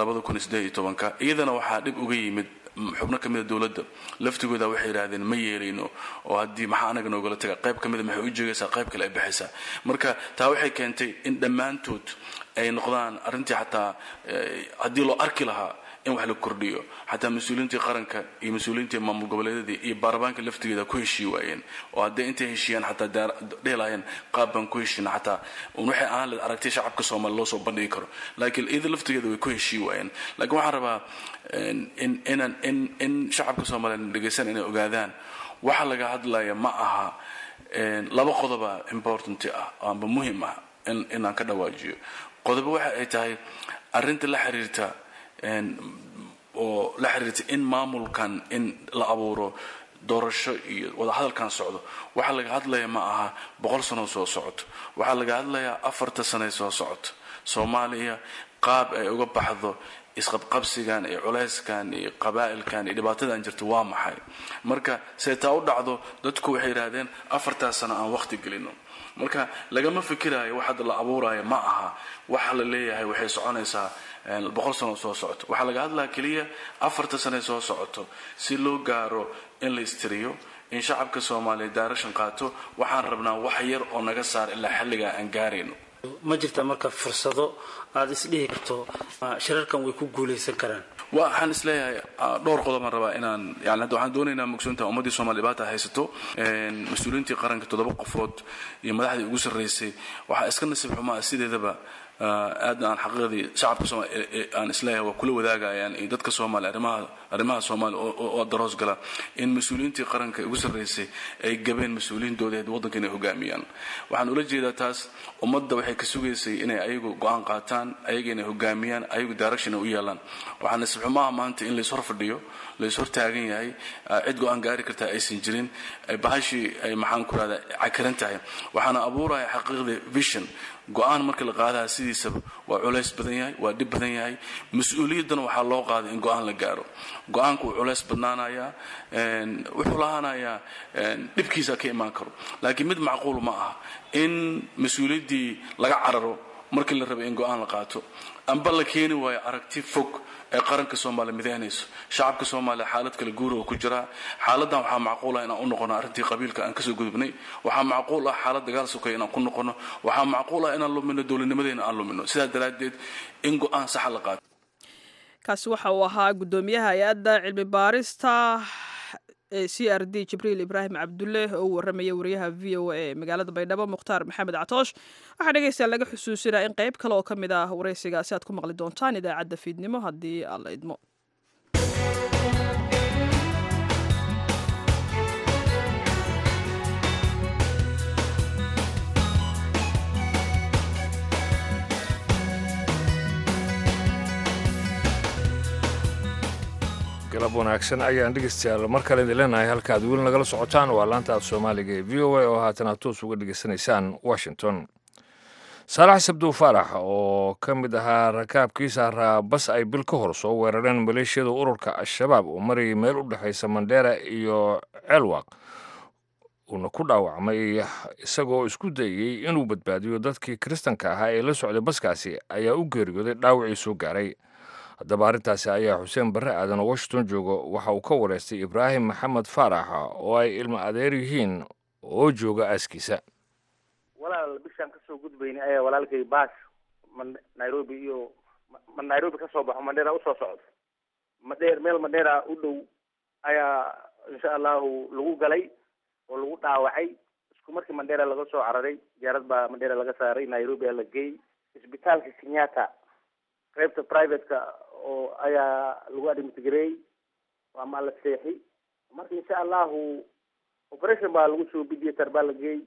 iyadana waxaa dhib uga yimid xubno ka mida dowladda laftigooda waxay yidhaahdeen ma yeelayno oo haddii maxaa anaga noogala taga qayb ka mida maxay u jeegaysaa qayb kale ay baxaysaa marka taa waxay keentay in dhammaantood ay noqdaan arrintii xataa haddii loo arki lahaa in wax la kordhiyo xataa mas-uuliyiintii qaranka iyo mas-uuliyiintii maamul goboleedyadii iyo baarlamaanka laftigeeda ku heshii waayeen oo hadday intay heshiiyaan xataa dhihi lahaayeen qaab baan ku heshiina xataa un waxay ahaan leed aragtay shacabka soomaali loo soo bandhigi karo laakiin iyada laftigeeda way ku heshii waayeen laakiin waxaan rabaa in inan in in shacabka soomaaliya dhegaysan inay ogaadaan waxa laga hadlaya ma aha laba qodoba important ah amba muhim ah inaan ka dhawaajiyo qodobo waxa ay tahay arrinta la xiriirta oo la xiriirta in maamulkan in la abuuro doorasho iyo wadahadalkan socdo waxaa laga hadlaya ma aha boqol sano soo socoto waxaa laga hadlayaa afarta sane soo socoto soomaaliya qaab ay uga baxdo isqabqabsigan iyo culayskan iyo qabaa'ilkan iyo dhibaatadan jirta waa maxay marka see taa u dhacdo dadku waxay yidhaahdeen afartaas sano aan waqti gelino marka lagama fikiraayo wax hadda la abuuraayo ma aha waxa la leeyahay waxay soconaysaa boqol sano soo socoto waxaa laga hadlaya keliya afarta sane soo socoto si loo gaaro in la istiriyo in shacabka soomaaliya daarashan qaato waxaan rabnaa wax yar oo naga saar ilaa xilligaa aan gaarayno ma jirta marka fursado aada isdhihi karto shirarkan way ku guulaysan karaan waxaan isleeyahay dhowr qodob aan rabaa inaan yani hadda waxaan doonaynaa mugsoonta ummaddii soomali dhibaata haysato mas-uuliyiintii qaranka toddoba qofood iyo madaxdii ugu sarraysay waxaa iska nasiib xumaa sideedaba aadna aan xaqiiqdii shacabka soomaali aan isleeyahay waa kula wadaagayaan iyo dadka soomaali arrimaha arrimaha soomaali oo daroos gala in mas-uuliyiintii qaranka ugu sarraysay ay gabeen mas-uuliyiintooda waddanka inay hogaamiyaan waxaan ula jeedaa taas ummadda waxay ka sugaysay inay ayagu go-aan qaataan ayaga inay hogaamiyaan ayagu direction ay u yeelaan waxaa nasiib xumaha maanta in lays hor fadhiyo lays hor taagan yahay cid go-aan gaari kartaa aysan jirin bahashii ay maxaan ku rahda cakaran tahay waxaana abuuraya xaqiiqdii vision go-aan marka la qaadaha sidiisaba waa culays badan yahay waa dhib badan yahay mas-uuliyaddana waxaa loo qaaday in go-aan la gaaro go-aanku wuu culays badnaanayaa wuxuu lahaanayaa dhibkiisa ka imaan karo laakiin mid macquul ma aha in mas-uuliyaddii laga cararo markii la rabay in go-aan la qaato amba la keeni waayo aragti fog ee qaranka soomaaliya midaynayso shacabka soomaaliya xaalad kale guura oo ku jiraa xaaladan waxaa macquul ah inaan u noqono arrintii qabiilka aan kasoo gudubnay waxaa macquul ah xaalad dagaal sokaya inaan ku noqono waxaa macquul ah inaan lumino dowladnimadeena aan lumino sidaa daraaddeed in go-aan saxa la qaato kaasi waxa uu ahaa guddoomiyaha hay-adda cilmi baarista ee c r d jibriil ibraahim cabdulle oo u warramaya wariyaha v o a ee magaalada baydhabo mukhtaar maxamed catoosh waxaa dhegeystayaa laga xusuusinaa in qayb kale oo ka mid ah waraysigaasi aad ku maqli doontaan idaacadda fiidnimo haddii aan la idmo galab wanaagsan ayaan dhegeystayaal mar kale idin leenahay halkaad weli nagala socotaan waa laanta af soomaaliga ee v o a oo haatan aad toos uga dhegeysanaysaan washington saalax sabdow faarax oo ka mid ahaa rakaabkii saaraa bas ay bil ka hor soo weerareen maleeshiyada ururka al-shabaab oo marayay meel u dhexaysa mandheera iyo ceelwaaq uuna ku dhaawacmay isagoo isku dayey inuu badbaadiyo dadkii kiristanka ahaa ee la socday baskaasi ayaa u geeriyooday dhaawacii soo gaaray haddaba arrintaasi ayaa xuseen barre aadan oo washington joogo waxa uu ka wareystay ibraahim maxamed faarax oo ay ilmo adeer yihiin oo jooga aaskiisa walaal bishaan kasoo gudbaynay ayaa walaalkay baas ma nairobi iyo ma nairobi kasoo baxo mandheera usoo socdo madheer meel mandheera u dhow ayaa insha allahu lagu galay oo lagu dhaawacay isku markii mandheera laga soo cararay diyaarad baa mandheera laga saaray nairobi aa la geeyey isbitaalka kenyatta qaybta privateka oo ayaa lagu admitgareeyey ama la seexi marka insha allahu operation baa lagu soo bidiyatar baa la geeyey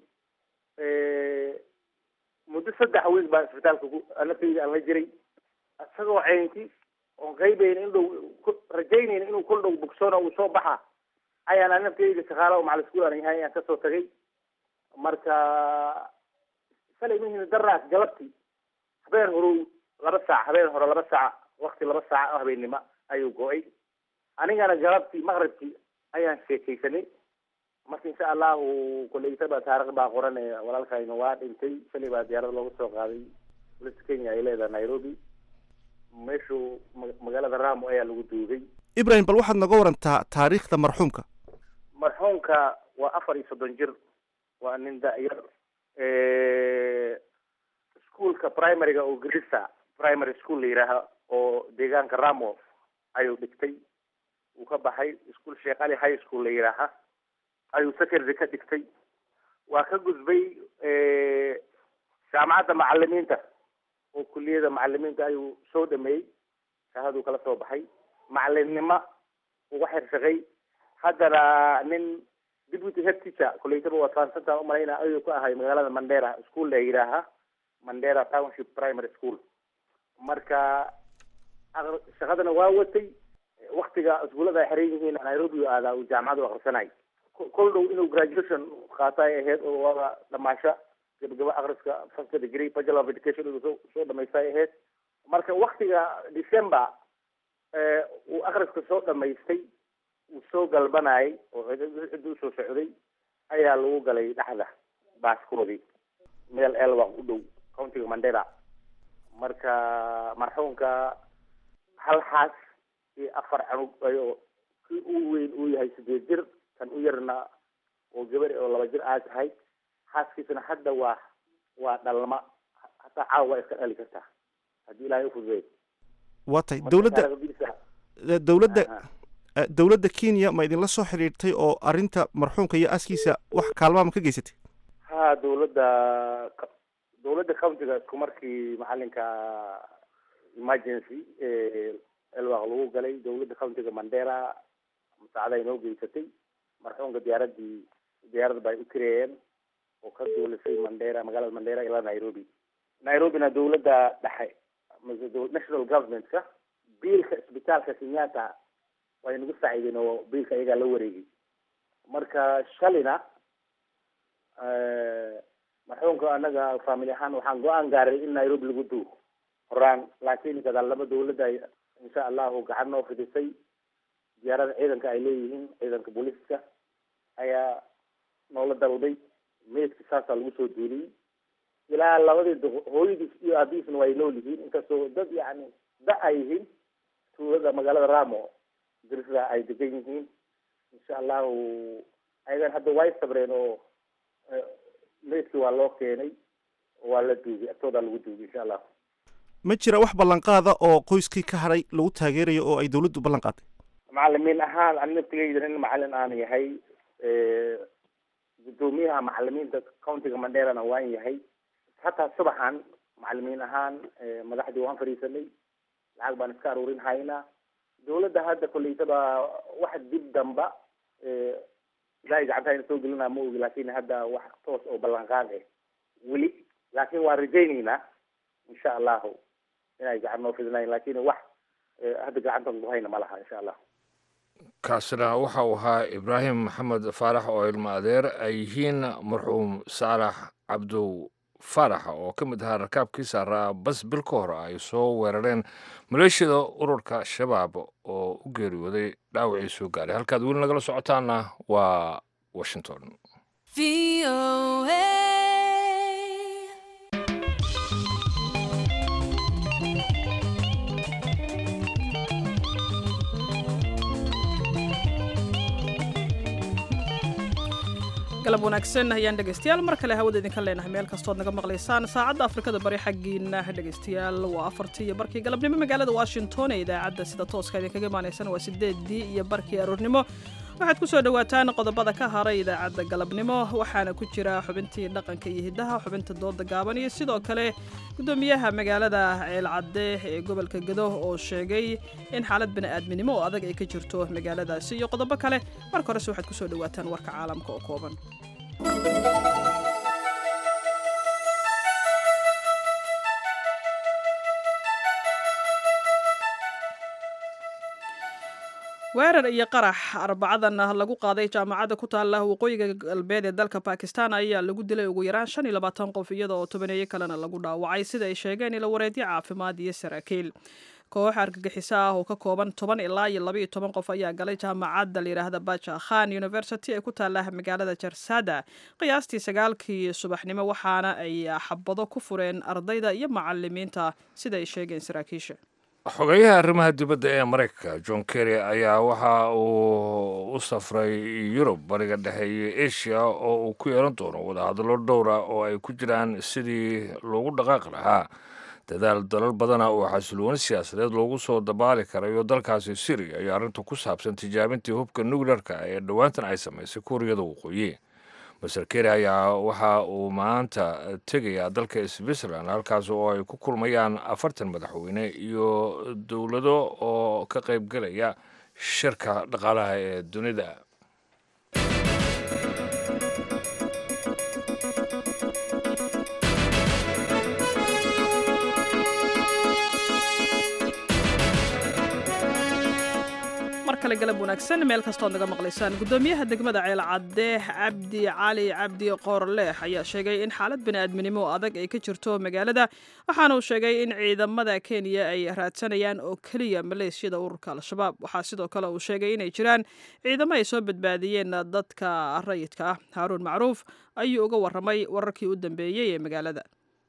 muddo saddex week baa isbitaalka ku naftayda aan la jiray isagoo ceynti oon qaybayn in dhow rajaynayna inuu kol dhow bogsoona uu soo baxa ayaan naftayda shaqaala oo macalin school aan yahay ayaan kasoo tagay marka shalay mihina daraas galabti habeen horow laba saac habeen hore laba saac wakti laba saac oo habeennimo ayuu go-ay anigana galabtii maqribkii ayaan sheekaysanay marka insha allahu koleytaba taarikh baa qoran ee walaalkayna waa dhintay shalay baa diyaarad looga soo qaaday dowladda kenya ay leedahay nairobi meeshu magaalada ramo ayaa lagu duugay ibrahim bal waxaad naga warantaa taariikhda marxuumka marxuumka waa afar iyo soddon jir waa nin da-yar ischoolka primaryga oo grisa primary school la yidhaaha oo deegaanka ramo ayuu dhigtay uu ka baxay ischool sheekh ali high school la yidhaaha ayuu secondary ka dhigtay waa ka gudbay jaamacadda macalimiinta oo kuliyada macalimiinta ayuu soo dhameeyey shahaduu kala soo baxay macalimnimo uga xirshaqay haddana nin deputy head teacher koleytaba waa transanta umalayna ayuu ka ahay magaalada mandera school la yidhaaha mandera township primary school marka shaqadana waa watay waktiga iskuullada ay xiran yihiin nairobi u aadaa uu jaamacadu akrisanay kol dhow inuu graduation qaato ay ahayd oo waaba dhamaasho gabagaba akriska first degree bachelor of education inuu soo soo dhamaysta ay ahayd marka waktiga december uu akriska soo dhamaystay uu soo galbanayay oo cidda usoo socday ayaa lagu galay dhexda baaskoodii meel elwaq u dhow countiga mandera marka marxuumka hal xaas iyo afar canug ayoo kii u weyn uu yahay sideed jir kan u yarna oo gabar oo laba jir aa tahay xaaskiisana hadda waa waa dhalma hataa caawa waa iska dhali kartaa haddii ilaahay ufududeey waa tahay dowladda dowladda dowladda kenya ma idinla soo xidhiirtay oo arrinta marxuumka iyo aaskiisa wax kaalmaama ka geysatay ha dowladda dowladda countiga isku markii macalinka emergency elwaq lagu galay dowladda countiga mandera musaacada inoo geysatay marxuumka diyaaradii diyaarad ba ay u kireeyeen oo ka duulisay mandera magaalada mandera ilaa nairobi nairobina dowladda dhexe national governmentka biilka isbitaalka kenyatta way nagu saaciideen oo biilka iyagaa la wareegay marka shalina marxuumka anaga family ahaan waxaan go-aan gaaray in nairobi lagu duugo horaan laakiin gadaalnimo dowladda ay insha allahu gacan noo fidisay diyaarada ciidanka ay leeyihiin ciidanka booliiska ayaa noola dalday meydka saasaa lagu soo duuliyey ilaa labadii hooyadiis iyo aabihiisna way nool yihiin inkastoo dad yani da ay yihiin tuulada magaalada ramo dirisda ay degan yihiin insha allahu ayagan hadda way sabreen oo meydkii waa loo keenay waa la duugay agtoodaa lagu duugay insha allahu ma jira wax ballanqaada oo qoyskii ka hadhay lagu taageerayo oo ay dowladdu ballan qaaday macalimiin ahaan ani naftigeyda nin macalin aan yahay guddoomiyaha macalimiinta countiga manderana waan yahay hataa subaxan macalimiin ahaan madaxdii waan fadhiisanay lacag baan iska aruurin haynaa dowladda hadda koleytaba wax dib damba ilaahay gacantahayna soo gelinaa ma ogi laakin hadda wax toos oo ballanqaad ah weli laakin waan rajaynaynaa insha allahu inay gacan noo fidinayn lakin wax hadda gacantan ku hayna ma laha insha allah kaasina waxa uu ahaa ibraahim maxamed faarax oo ilmo adeer ay yihiin marxuum saalax cabdow faarax oo ka mid ahaa rakaabkii saaraa bas bil ka hor ay soo weerareen maleeshiyada ururka shabaab oo u geeriyooday dhaawacii soo gaaray halkaad weli nagala socotaana waa washington galab wanaagsan ayaan dhegaystayaal mar kale hawada idinka leenahay meel kastood naga maqlaysaan saacadda afrikada bari xaggiina dhegaystayaal waa afartii iyo barkii galabnimo magaalada washington ee idaacadda sida tooska idinkaga imaanaysan waa sideedii iyo barkii aroornimo waxaad ku soo dhowaataan qodobada ka haray idaacadda galabnimo waxaana ku jira xubintii dhaqanka iyo hiddaha xubinta dooda gaaban iyo sidoo kale gudoomiyaha magaalada ceelcadde ee gobolka gado oo sheegay in xaalad bini'aadminimo oo adag ay ka jirto magaaladaasi iyo qodobo kale marka horese waxaad ku soo dhowaataan warka caalamka oo kooban weerar iyo qarax arbacadan lagu qaaday jaamacadda ku taala waqooyiga galbeed ee dalka bakistan ayaa lagu dilay ugu yaraan shan iyo labaatan qof iyada oo tobaneeyo kalena lagu dhaawacay sida ay sheegeen ilo wareedyo caafimaad iyo saraakiil koox argagixiso ah oo ka kooban toban ilaa iyo labaiyo toban qof ayaa galay jaamacadda layidhaahda baja khan university ee ku taala magaalada jarsada qiyaastii sagaalkii subaxnimo waxaana ay xabado ku fureen ardayda iyo macalimiinta sida ay sheegeen saraakiisha xogeyaha arrimaha dibadda ee maraykanka john kerry ayaa waxa uu u safray yurub bariga dhexe iyo asia oo uu ku yeelan doono wadahadallo dhowra oo ay ku jiraan sidii loogu dhaqaaqi lahaa dadaal dalal badana oo xasilooni siyaasadeed loogu soo dabaali karayo dalkaasi syriya iyo arrinta ku saabsan tijaabintii hubka nukleerka ee dhowaantan ay samaysay kuuriyada waqooyi maser keri ayaa waxa uu maanta tegayaa dalka switzerland halkaas oo ay ku kulmayaan afartan madaxweyne iyo dowlado oo ka qaybgelaya shirka dhaqaalaha ee dunida kale galab wanaagsan meel kastood naga maqlaysaan gudoomiyaha degmada ceelcadde cabdi cali cabdi qoorleex ayaa sheegay in xaalad bini'aadminimo oo adag ay ka jirto magaalada waxaana uu sheegay in ciidamada kenya ay raadsanayaan oo keliya maleeshiyada ururka al-shabaab waxaa sidoo kale uu sheegay inay jiraan ciidamo ay soo badbaadiyeen dadka rayidka ah haaruun macruuf ayuu uga warramay wararkii u dambeeyey ee magaalada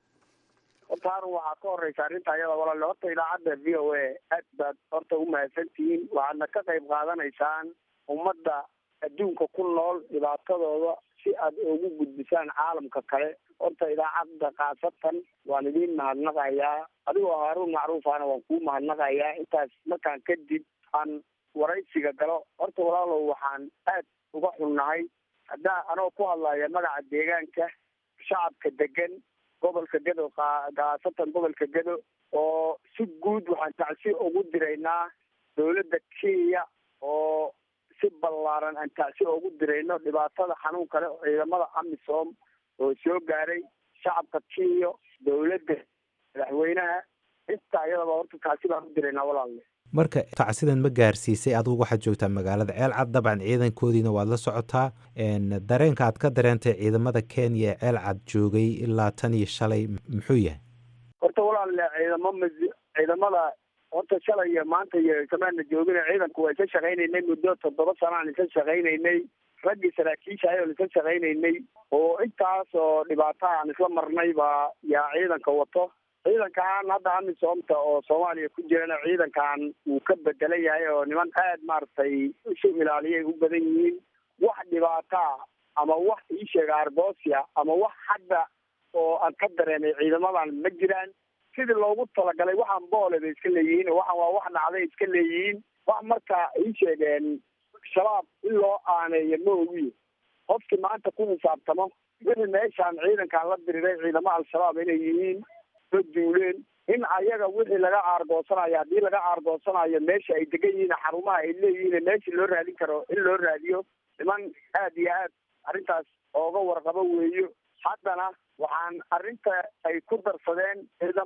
horta harun waxaa ka horeysa arrinta ayada walaale horta idaacadda v o a aad baad horta u mahadsantihiin waxaadna ka qayb qaadanaysaan ummadda adduunka ku nool dhibaatadooda si aad ugu gudbisaan caalamka kale horta idaacadda khaasatan waan idiin mahadnaqayaa adigoo haaruun macruufana waan kuu mahadnaqayaa intaas markaan kadib aan waraysiga galo horta walaalow waxaan aad uga xunnahay haddaa anoo ku hadlaya magaca deegaanka shacabka degan gobolka gedo khaasatan gobolka gedo oo si guud waxaan tacsi ugu diraynaa dowladda kenya oo si ballaaran aan tacsi ugu dirayno dhibaatada xanuun kale oo ciidamada amisom oo soo gaaray shacabka kenya dowladda madaxweynaha inta ayadaba horta tacsi baan u diraynaa walaalle marka tacsidan ma gaarsiisay adigu waxaad joogtaa magaalada ceelcad dabcan ciidankoodiina waad la socotaa dareenka aad ka dareentay ciidamada kenya ee ceelcad joogay ilaa tan iyo shalay muxuu yahay horta walaalle ciidamo m ciidamada horta shalay iyo maanta iyo kamaana joogina ciidanku waa isa shaqaynaynay muddo toddoba sanaan isa shaqaynaynay raggii saraakiisha ayaan isa shaqaynaynay oo intaas oo dhibaata aan isla marnay baa yaa ciidanka wato ciidankan hadda amisoomta oo soomaaliya ku jirana ciidankan wuu ka bedelan yahay oo niman aad maaragtay isu ilaaliyay u badan yihiin wax dhibaataa ama wax ii sheega argosia ama wax hadda oo aan ka dareemay ciidamadan ma jiraan sidii loogu talagalay waxaan boole bay iska leeyihiin waxaan waa wax dhacday iska leeyihiin wax marka ii sheegeen shabaab in loo aaneeyo ma ogiyo qofkii maanta ku xisaabtamo wixii meeshaan ciidankan la diriray ciidamo al-shabaab inay yihiin la duuleen in ayaga wixii laga aargoosanayo haddii laga aargoosanayo meesha ay degan yihiin xarumaha ay leeyihiin meeshii loo raadin karo in loo raadiyo niman aad iyo aad arrintaas ooga warqabo weeyo haddana waxaan arrinta ay ku darsadeen ciidamo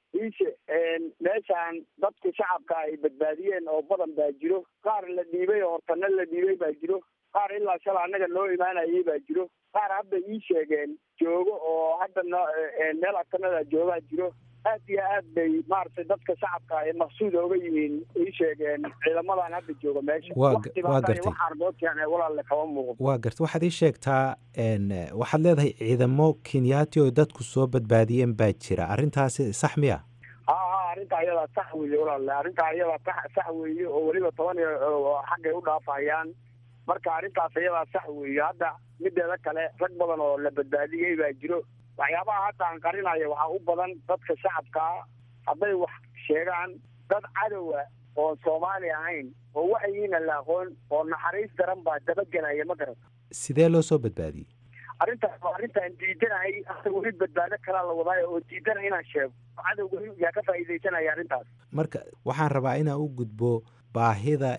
iishe meeshaan dadku shacabka ay badbaadiyeen oo badan baa jiro qaar la dhiibay oo hortana la dhiibay baa jiro qaar ilaa shala annaga noo imaanayay baa jiro qaar hadda ii sheegeen joogo oo hadda no meel agtanada joogaa jiro aad iyo aad bay maaragtay dadka shacabka ay maqsuud ooga yihiin ii sheegeen ciidamadan hadda jooga meesha Waa Wax ga- dhibaato waa iyo gartay. wax argoodkan ee walaalle kama muuqdo waa garta waxaad ii sheegtaa n waxaad leedahay ciidamo kenyaati oo dadku soo badbaadiyeen baa jira arrintaasi sax miya ha ha arrinta ayadaa sax weeye walaalle arrinta ayadaa sax sax weeye oo weliba toban iyo oo xaggay u dhaafayaan marka arrintaas ayadaa sax weeye hadda mideeda kale rag badan oo la badbaadiyey baa jiro waxyaabaha hadda aan qarinayo waxaa u badan dadka shacabkaa hadday wax sheegaan dad cadowa oo soomaali ahayn oo waxyiina la aqoon oo naxariis daran baa dabagelaya ma garata sidee loo soo badbaadiyey arrintaas waa arrintaan diidanahay hadda weli badbaado kalaa la wadaayo oo diidana inaan sheego cadowga yaa ka faa'iidaysanaya arrintaas marka waxaan rabaa inaan u gudbo baahida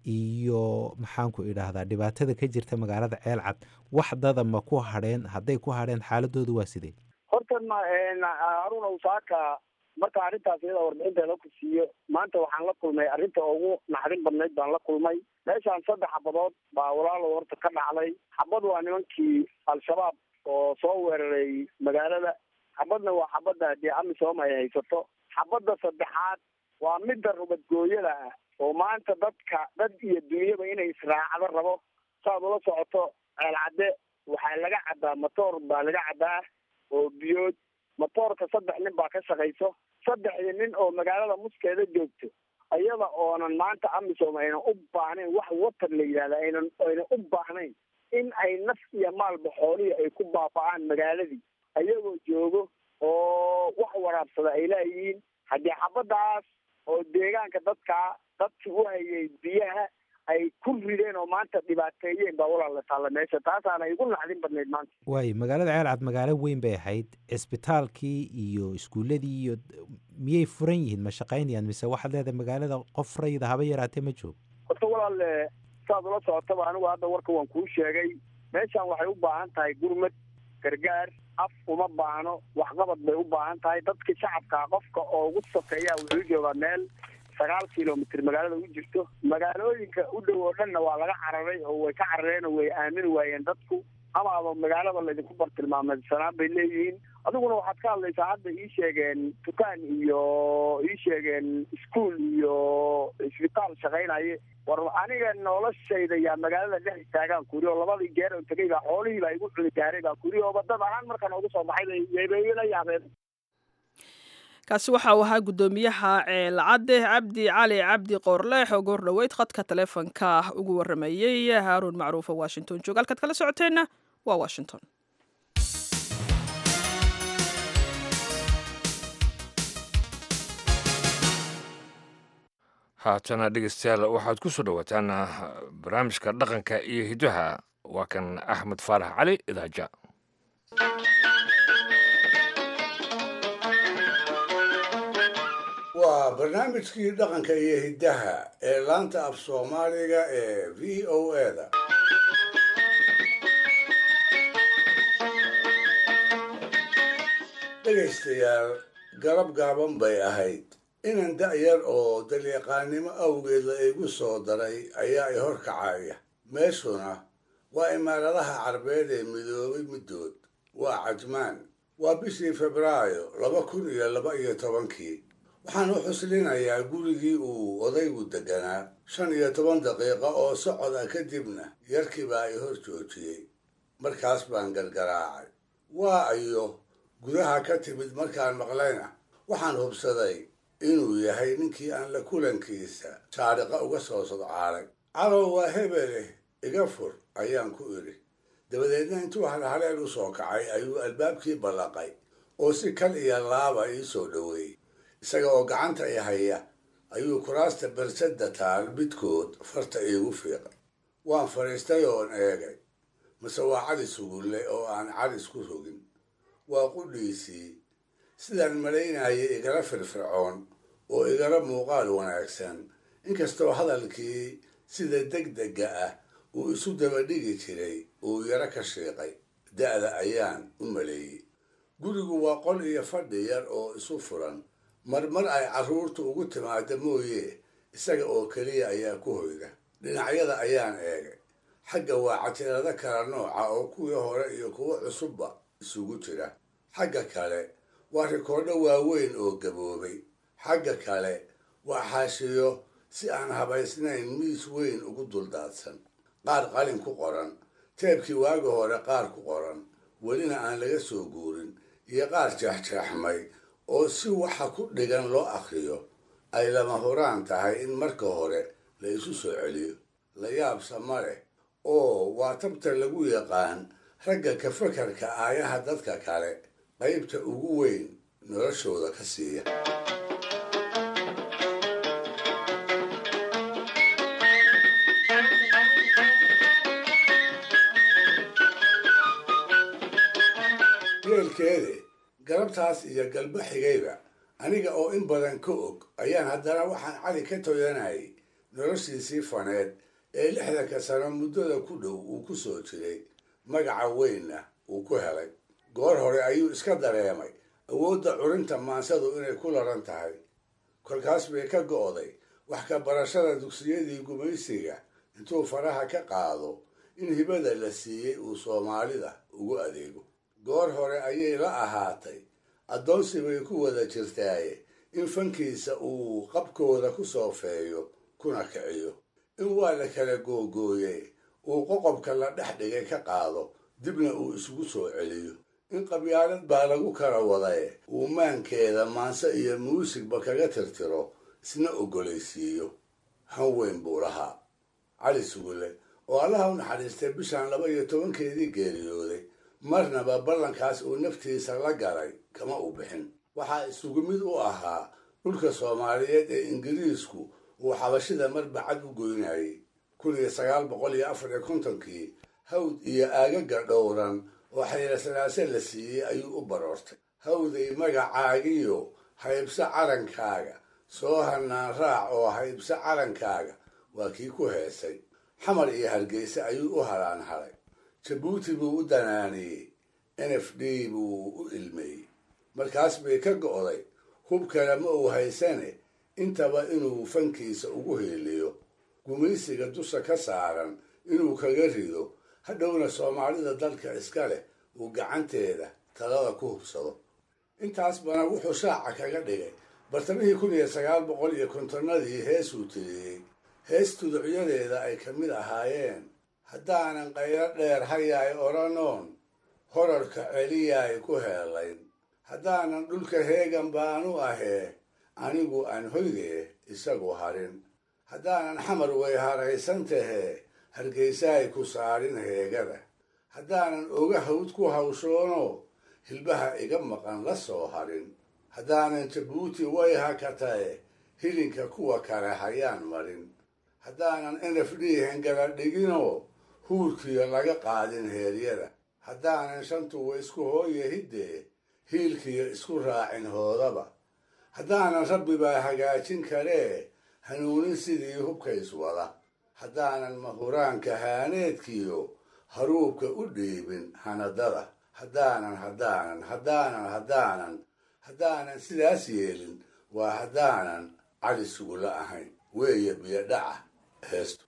iyo maxaanku idhaahdaa dhibaatada ka jirta magaalada ceelcad wax dada ma ku hadheen hadday ku hadheen xaaladoodu waa sidee horta ma haruna usaaka marka arrintaas iyada warbixinteeda ku siiyo maanta waxaan la kulmay arrinta ugu naxdin badnayd baan la kulmay meeshaan saddex xabadood baa walaalow horta ka dhacday xabad waa nimankii al-shabaab oo soo weeraray magaalada xabadna waa xabadda dee amisom ay haysato xabadda saddexaad waa midda rubadgooyada ah oo maanta dadka dad iyo dunyaba inay israacdo rabo saad ula socoto ceelcadde waxaa laga cabbaa matoor baa laga cabbaa oo biyood matoorka saddex nin baa ka shaqayso saddexdii nin oo magaalada muskeeda joogto iyada oonan maanta amisom aynan u baahnayn wax watar la yidhahda aynan aynan u baahnayn in ay naf iyo maalba xoolihii ay ku baaba'aan magaaladii ayagoo joogo oo wax waraabsada ay leeyihiin haddii xabadaas oo deegaanka dadka dadkii u hayay biyaha ay ku rideen oo maanta dhibaateeyeen baa walaal la taalla meesha taasaana igu naxdin badnayd maanta waayo magaalada ceelcad magaalo weyn bay ahayd cisbitaalkii iyo iskuuladii iyo miyay furan yihiin ma shaqaynayaan mise waxaad leedahay magaalada qof rayida haba yaraatee ma joogo horta walaale saad ula socotaba anigu hadda warka waan kuu sheegay meeshaan waxay u baahan tahay gurmad gargaar af uma baahno waxqabad bay u baahan tahay dadka shacabka qofka oo ugu sokeeya wuxuu joogaa meel sagaal kilomitr magaalada u jirto magaalooyinka u dhow oo dhanna waa laga cararay oo way ka carareen oo way aamini waayeen dadku amaaba magaalada laydinku bartilmaameysanaan bay leeyihiin adiguna waxaad ka hadlaysaa hadda ii sheegeen dukaan iyo ii sheegeen iskuol iyo isbitaal shaqaynaye war aniga noloshayda yaa magaalada dhex istaagaan kuri oo labadii geer oo tegay baa xoolihii baa igu cuni gaaray baa kuri oo badad ahaan markaan ugu soo baxay bay bay ila yaabeen kaasi waxa uu ahaa guddoomiyaha ceelcadde cabdi cali cabdi qoorleex oo goor dhoweyd khadka taleefonka ugu waramayey haaruun macruuf oo washington jooga halkaad kala socoteenna waa washington haatana dhegeystayaal waxaad ku soo dhowaataan barnaamijka dhaqanka iyo hidaha waa kan axmed faarax cali idaaja waa barnaamijkii dhaqanka iyo hiddaha ee laanta af soomaaliga ee v o eda dhegaystayaal garab gaaban bay ahayd inan da'yar oo dalyaqaannimo awgeed la igu soo daray ayaa i hor kacaya meeshuna waa imaaradaha carbeed ee midoobay middood waa cajmaan waa bishii febraayo laba kun iyo laba iyo tobankii waxaan u xuslinayaa gurigii uu odaygu deganaa shan iyo toban daqiiqo oo socod ah kadibna yarkii baa i hor joojiyey markaas baan gargaraacay waa ayo gudaha ka timid markaan maqlayna waxaan hubsaday inuu yahay ninkii aan la kulankiisa saariqa uga soo sodcaalay cadow waa hebeleh iga fur ayaan ku idhi dabadeedna intuu halhaleel u soo kacay ayuu albaabkii ballaqay oo si kal iyo laaba ii soo dhoweeyey isaga oo gacanta i haya ayuu kuraasta barsadda taal midkood farta iigu fiiqay waan fadhiistay oon eegay mase waa cali sugulle oo aan calis ku rogin waa qudhiisii sidaan malaynayay igala firfircoon oo igala muuqaal wanaagsan inkastoo hadalkii sida degdega ah uu isu dabadhigi jiray uu yaro ka shiiqay da'da ayaan u maleeyey gurigu waa qol iyo fadhi yar oo isu furan marmar ay carruurtu ugu timaado mooye isaga oo keliya ayaa ku hoyda dhinacyada ayaan eegay xagga waa catirado kala nooca oo kuwii hore iyo kuwo cusubba isugu jira xagga kale waa rikoodho waaweyn oo gaboobay xagga kale waa xaashiyo si aan habaysnayn miis weyn ugu duldaadsan qaar qalin ku qoran teebkii waagi hore qaar ku qoran welina aan laga soo guurin iyo qaar jeexjeexmay oo si waxa ku dhigan loo akhriyo ay lama huraan tahay in marka hore la isu soo celiyo la yaabsa ma leh oo waa tabta lagu yaqaan ragga ka fakarka aayaha dadka kale qaybta ugu weyn noloshooda ka siiya yeelkeede galabtaas iyo galbo xigayba aniga oo in badan ka og ayaan haddana waxaan cali ka toyanayay noloshiisii faneed ee lixdanka sano muddada ku dhow uu ku soo jiray magaca weynna uu ku helay goor hore ayuu iska dareemay awoodda curinta maansadu inay ku laran tahay kolkaas bay ka go'day wax ka barashada dugsiyadii gumaysiga intuu faraha ka qaado in hibada la siiyey uu soomaalida ugu adeego goor hore ayay la ahaatay addoonsi bay ku wada jirtaaye in fankiisa uu qabkooda ku soofeeyo kuna kiciyo in waa la kala googooye uu qoqobka la dhex dhigay ka qaado dibna uu isugu soo celiyo in qabyaalad baa lagu kala wadaye uu maankeeda maanse iyo muusigba kaga tirtiro isna ogolaysiiyo han weyn buu lahaa cali sugule oo allaha u naxariistay bishan laba iyo tobankeedii geeriyooday marnaba ballankaas uu naftiisa la galay kama u bixin waxaa isugu mid u ahaa dhulka soomaaliyeed ee ingiriisku uu xabashida marbacad u goynayay kun iyo sagaal boqol iyo afar iyo kontonkii hawd iyo aagaga dhowran oo xaylasanaase la siiyey ayuu u baroortay hawday magacaagiyo haybso calankaaga soo hanaan raac oo haybso calankaaga waa kii ku heesay xamar iyo hargeysa ayuu u halaan halay jabuuti buu u danaaniyey n f d buu u ilmeeyey markaas bay ka go'day hub kale ma uu haysane intaba inuu fankiisa ugu heeliyo gumaysiga dusha ka saaran inuu kaga rido hadhowna soomaalida dalka iska leh uu gacanteeda talada ku hubsado intaasbana wuxuu shaaca kaga dhigay bartamihii kun iyo sagaal boqol iyo kontonnadii heesuu tiriyey hees tuducyadeeda ay ka mid ahaayeen haddaanan qaylo dheer hayaay odhanoon horarka celiyaay ku heelayn haddaanan dhulka heegan baanu ahee anigu aan hoydee isagu harin haddaanan xamar way haraysan tahee hargeysaay ku saarin heegada haddaanan oga hawd ku hawshoono hilbaha iga maqan la soo harin haddaanan jabuuti way hakatae hilinka kuwa kale hayaan marin haddaanan n f d hengala dhiginoo huurkiyo laga qaadin heeryada haddaanan shantuwa isku hooye hiddee hiilkiyo isku raacin hoodaba haddaanan rabbibaa hagaajin karee hanuunin sidii hubkays wada haddaanan mahuraanka haaneedkiyo haruubka u dhiibin hanadada haddaanan haddaanan haddaanan haddaanan haddaanan sidaas yeelin waa haddaanan cali sugula ahayn weeye biyo dhaca heestu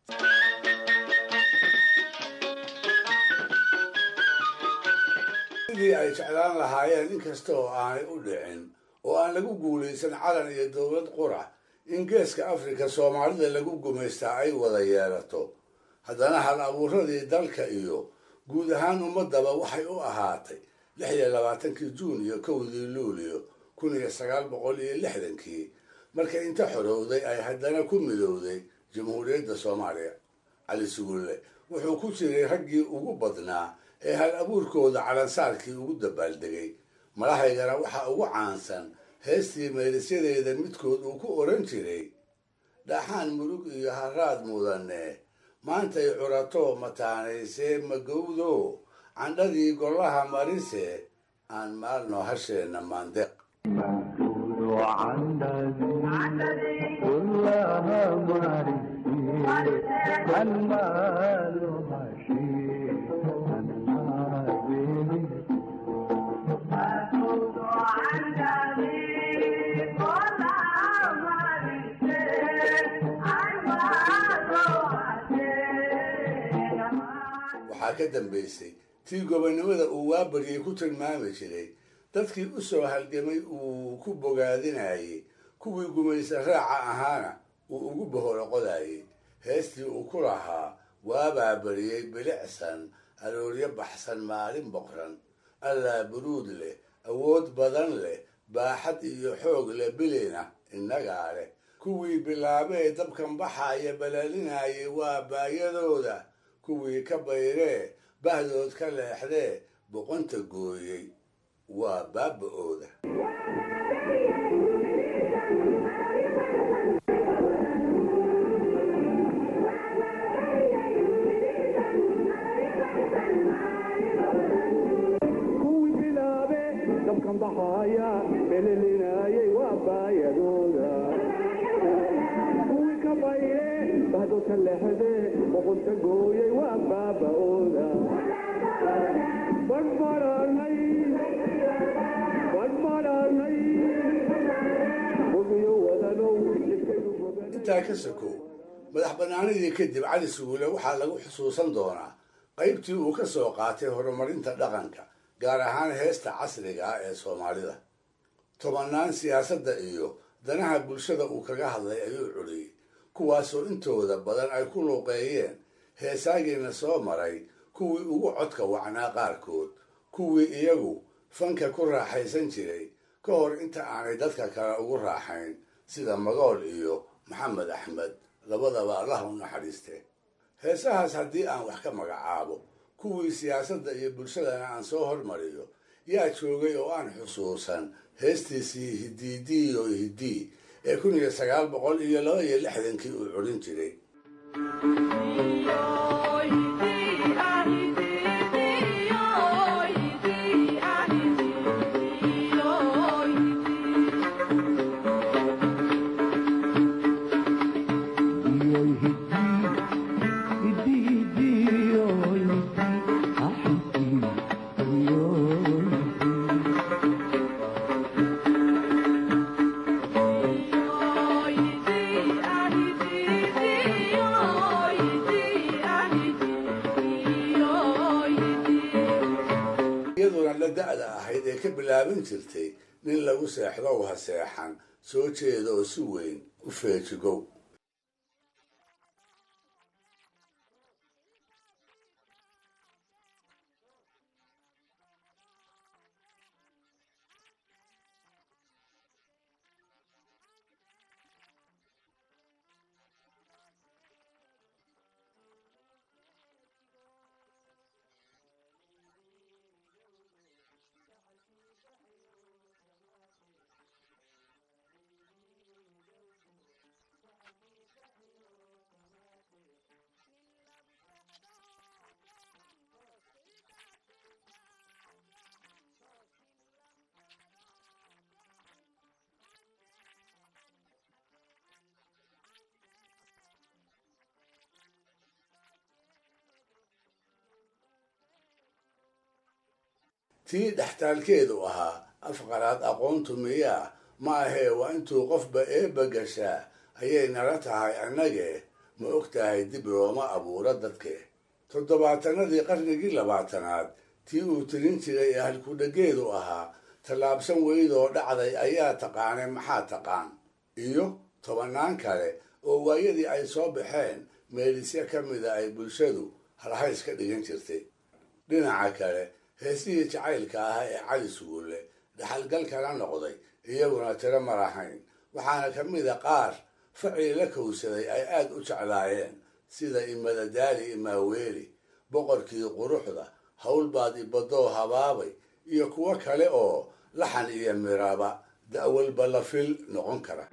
sidii ay jeclaan lahaayeen inkasta oo aanay u dhicin oo aan lagu guulaysan calan iyo dowlad qura in geeska afrika soomaalida lagu gumaystaa ay wada yeelato haddana hal abuuradii dalka iyo guud ahaan ummadaba waxay u ahaatay lix iyo labaatankii juun iyo kowdii luulio kun iyo sagaal boqol iyo lixdankii marka inta xorowday ay haddana ku midowday jamhuuriyadda soomaaliya cali sugulle wuxuu ku jiray raggii ugu badnaa ee hal abuurkooda calansaarkii ugu dabaaldegay madahaygana waxaa ugu caansan heestii meelisyadeeda midkood uu ku odhan jiray dhaxaan murug iyo haraad mudane maantay curatoo mataanaysee magowdo candhadii gollaha marise aan maalno hasheenna maandeeq Thank you. ka dambaysay tii gobonnimada uu waabaryay ku tilmaami jiray dadkii u soo halgamay uu ku bogaadinayey kuwii gumaysa raaca ahaana uu ugu boholoqodayey heestii uu ku lahaa waabaa bariyey bilicsan arooryo baxsan maalin boqran allaa buruud leh awood badan leh baaxad iyo xoog leh bilina innagaa leh kuwii bilaabee dabkan baxaaya balaalinayay waa baayadooda kuwii ka bayree bahdood ka leexdee boqonta gooyey waa baaba-ooda intaa ka sokow madax bannaanidii kadib cali suguule waxaa lagu xusuusan doonaa qaybtii uu ka soo qaatay horumarinta dhaqanka gaar ahaan heesta casriga ah ee soomaalida tobannaan siyaasadda iyo danaha bulshada uu kaga hadlay ayuu culiyey kuwaasoo intooda badan ay ku luuqeeyeen heesaagiina soo maray kuwii ugu codka wacnaa qaarkood kuwii iyagu fanka ku raaxaysan jiray ka hor inta aanay dadka kale ugu raaxayn sida magool iyo maxamed axmed labadaba allah u naxariiste heesahaas haddii aan wax ka magacaabo kuwii siyaasadda iyo bulshadana aan soo hormariyo yaa joogay oo aan xusuusan heestiisii hidiidiiyo hidii ee kun iyo sagaal boqol iyo laba iyo lixdankii uu culin jiray iyaduna la da-da ahayd ee ka bilaaban jirtay nin lagu seexdow ha seexan soo jeeda oo si weyn u feejigow tii dhextaalkeedu ahaa afqaraad aqoontu miyaa ma ahee waa intuu qofba eebba gashaa ayay nala tahay annagee ma og tahay dib looma abuuro dadke toddobaatanadii qarnigii labaatanaad tii uu tirin jiray ee halkudhageedu ahaa tallaabsan weydoo dhacday ayaa taqaanay maxaa taqaan iyo tobannaan kale oo waayadii ay soo baxeen meelisya ka mida ay bulshadu halhays ka dhigan jirtay dhinaca kale heesihii jacaylka ahaa ee cali sugulle dhaxalgalkana noqday iyaguna tiro ma lahayn waxaana ka mida qaar facii la kowsaday ay aad u jeclaayeen sida imadadaali imaaweeli boqorkii quruxda howlbaad ibadoo habaabay iyo kuwo kale oo laxan iyo miraba da'walba la fil noqon kara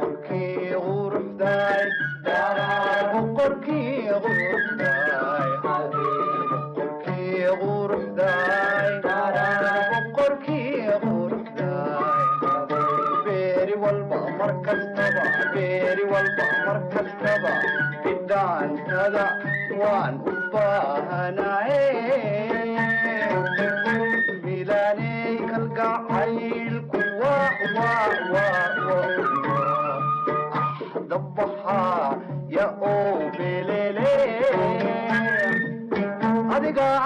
bidhaantada waan u baahanaye bilaaney kalgacaylku dabahaa ya oo belele adiga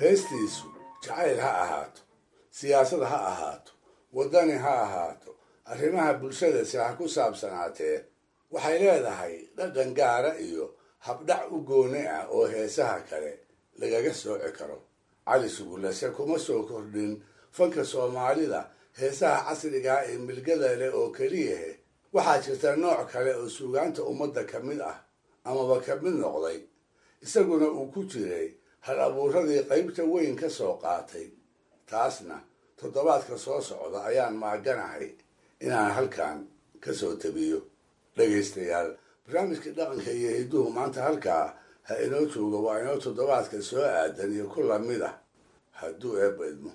heestiisu jacayl ha ahaato siyaasad ha ahaato waddani ha ahaato arrimaha bulshadasi ha ku saabsanaatee waxay leedahay dhaqan gaara iyo habdhac u gooni ah oo heesaha kale lagaga sooci karo cali sugulase kuma soo kordhin fanka soomaalida heesaha casrigaa ee milgada leh oo keliyahe waxaa jirta nooc kale oo suugaanta ummadda ka mid ah amaba ka mid noqday isaguna uu ku jiray hal abuuradii qaybta weyn ka soo qaatay taasna toddobaadka soo socda ayaan maaganahay inaan halkan ka soo tabiyo dhegaystayaal barnaamijkii dhaqanka iyo hidduhu maanta halkaa ha inoo jooga waa inoo toddobaadka soo aadan iyo ku lamid ah hadduu eebba idmo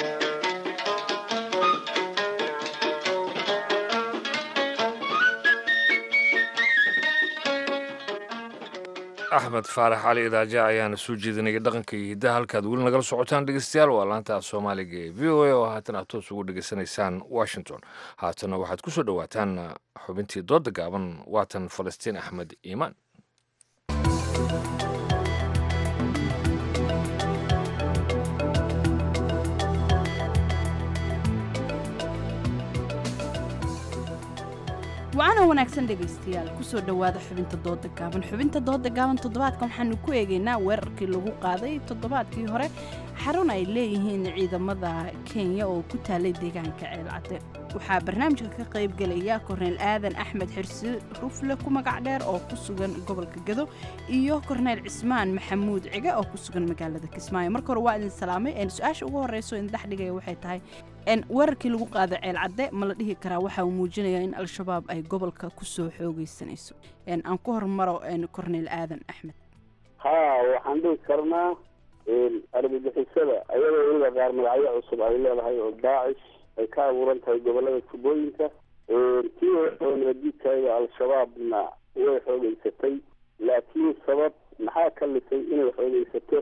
axmed faarax cali idaaja ayaana soo jeedinaya dhaqanka iyo hiddaha halkaad weli nagala socotaan dhegeystayaal waa laanta soomaaliga ee v o a oo haatan aad toos ugu dhegeysanaysaan washington haatana waxaad ku soo dhowaataan xubintii dooda gaaban waatan falastiin axmed iimaan wacanoo wanaagsan dhegaystayaal kusoo dhowaada xubinta dooda gaaban xubinta dooda gaaban toddobaadkan waxaanu ku eegaynaa weerarkii lagu qaaday toddobaadkii hore xarun ay leeyihiin ciidamada kenya oo ku taalay deegaanka ceelcadde waxaa barnaamijka ka qaybgelaya korneyl aadan axmed xirsi rufle ku magac dheer oo ku sugan gobolka gado iyo korneyl cismaan maxamuud cige oo ku sugan magaalada kismaayo marka hore waa idin salaamay su-aasha ugu horeyso in dhexdhigaya waxay tahay weerarkii lagu qaaday ceelcadde ma la dhihi karaa waxa uu muujinayaa in al-shabaab ay gobolka kusoo xoogeysanayso aan ku hormaro korneyl aadan axmed haa waxaan dhihi karnaa argagixisada ayadoo weliba qaar magacyo cusub ay leedahay oo daacish ay ka abuuran tahay gobolada tubooyinka kii oo nabadiidkaaga al-shabaabna way xoogeysatay laakiin sabab maxaa ka lisay inay xoogeysato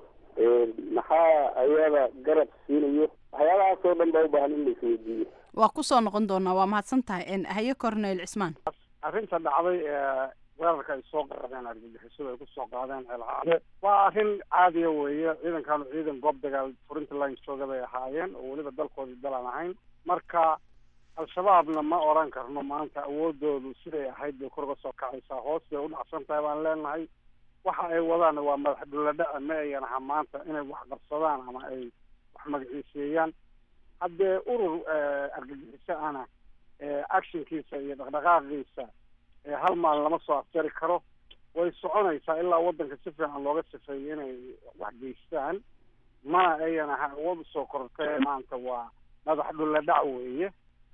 maxaa ayada garab siinayo waxyaabahaas oo dhan baa u baahan in la isweydiiyo waa kusoo noqon doonaa waa mahadsan tahay haye corneyl cismaan arrinta dhacday ee weerarka ay soo qaadeen argagixisadu ay kusoo qaadeen ceelcaade waa arrin caadiya weeye ciidankaanu ciidan goob dagaal furinta line jooga bay ahaayeen oo weliba dalkoodii dalaan ahayn marka al-shabaabna ma oran karno maanta awoodoodu siday ahayd bay kor uga soo kacaysaa hoos bay u dhacsan tahay baan leenahay waxa ay wadaanna waa madax dhuladhaca ma ayan aha maanta inay wax qabsadaan ama ay wax magaciiseeyaan haddee urur argagixiso ana actionkiisa iyo dhaqdhaqaaqiisa hal maalin lama soo afjari karo way soconaysaa ilaa waddanka si fiican looga sifeeyo inay wax geystaan mana ayan aha awood usoo kortay maanta waa madax dhuladhac weeye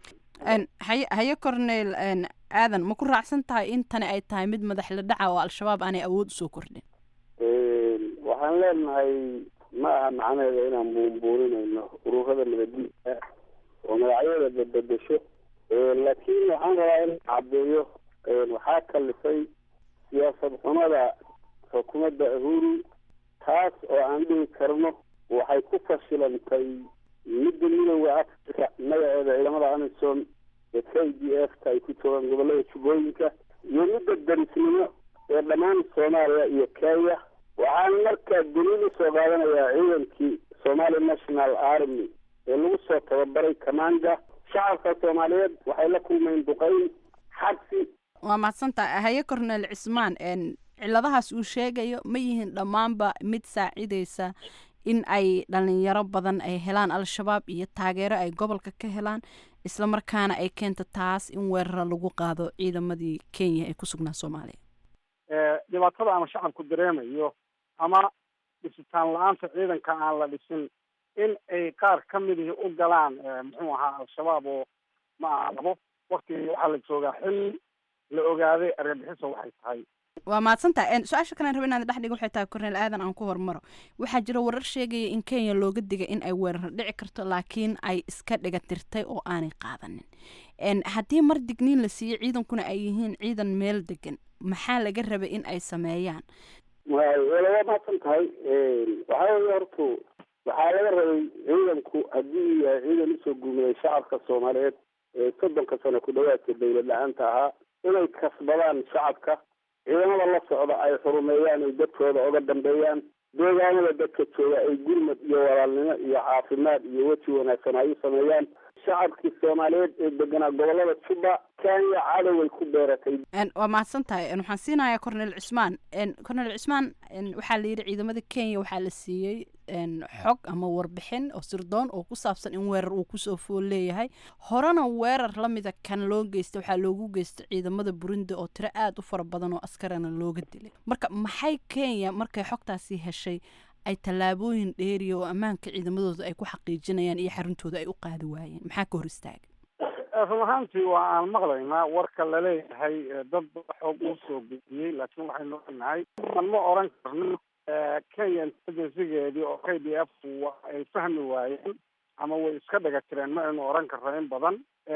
haye haye corneyl aadan ma ku raacsan tahay in tani ay tahay mid madax la dhaca oo al-shabaab aanay awood usoo kordhin waxaan leenahay ma aha macnaheeda inaan buunbuuninayno ururada nabadiidka oo magacyada badbedesho laakiin waxaan rabaa in caddeeyo waxaa kalifay siyaasad xumada xukuumadda ahuru taas oo aan dhihi karno waxay ku fashilantay midda midooda africa magaceeda ciidamada amisom ee k d f ka ay ku joogaan gobolada jubbooyinka iyo midda darisnimo ee dhammaan soomaaliya iyo kenya waxaan markaa daliil usoo qaadanayaa ciidankii somali national army ee lagu soo tababaray kamanga shacabka soomaaliyeed waxay la kulmeen duqeyn xabsi waa mahadsantaha haye corneyl cismaan ciladahaas uu sheegayo ma yihiin dhammaanba mid saacidaysa in ay dhalinyaro badan ay helaan al-shabaab iyo taageero ay gobolka ka helaan isla markaana ay keento taas in weeraro lagu qaado ciidamadii kenya ee ku sugnaa soomaaliya dhibaatada ama shacabku dareemayo ama dhisitaan la-aanta ciidanka aan la dhisin in ay qaar ka midihii u galaan muxuu ahaa al-shabaab oo ma aha labo waktigii waxaa la joogaa xilli la ogaaday argagixiso waxay tahay waa mahadsantaha su-aasha kalen raba inaad dhex dhiga waxay tahay corneyl aadan aan ku hormaro waxaa jira warar sheegaya in kenya looga digay in ay weerar dhici karto laakiin ay iska dhiga tirtay oo aanay qaadanin haddii mar digniin la siiyo ciidankuna ay yihiin ciidan meel degan maxaa laga rabay in ay sameeyaan waa mahadsan tahay waxaa weye hortu waxaa laga rabay ciidanku haddii yahay ciidan usoo guumeeyay shacabka soomaaliyeed ee soddonka sano ku dhawaadka dawlad la-aanta ahaa inay kasbadaan shacabka ciidamada la socda ay xurumeeyaan ay dadkooda oga dambeeyaan deegaanada dadka jooga ay gurmad iyo walaalnimo iyo caafimaad iyo weji wanaagsan ay u sameeyaan shacabkii soomaaliyeed ee deganaa gobolada juba kenya cadoway ku beeratay waa mahadsan tahay waxaan siinayaa cornel cismaan cornel cismaan waxaa la yidhi ciidamada kenya waxaa la siiyey xog ama warbixin oo sirdoon oo ku saabsan in weerar uu kusoo fool leeyahay horena weerar la mida kan loo geystay waxaa loogu geystay ciidamada burundi oo tiro aada u fara badan oo askarana looga dilay marka maxay kenya markay xogtaasi heshay ay tallaabooyin dheeriya oo ammaanka ciidamadooda ay ku xaqiijinayaan iyo xaruntooda ay u qaadi waayeen maxaa ka hor istaaga run ahaantii waa aan maqlaynaa warka laleeyahay dad xoog uu soo gudiyey laakiin waxaynu ognahay man ma oran karno kenya intelligencegeedii oo k d f ay fahmi waayeen ama way iska dhaga jireen ma aynu oran karno in badan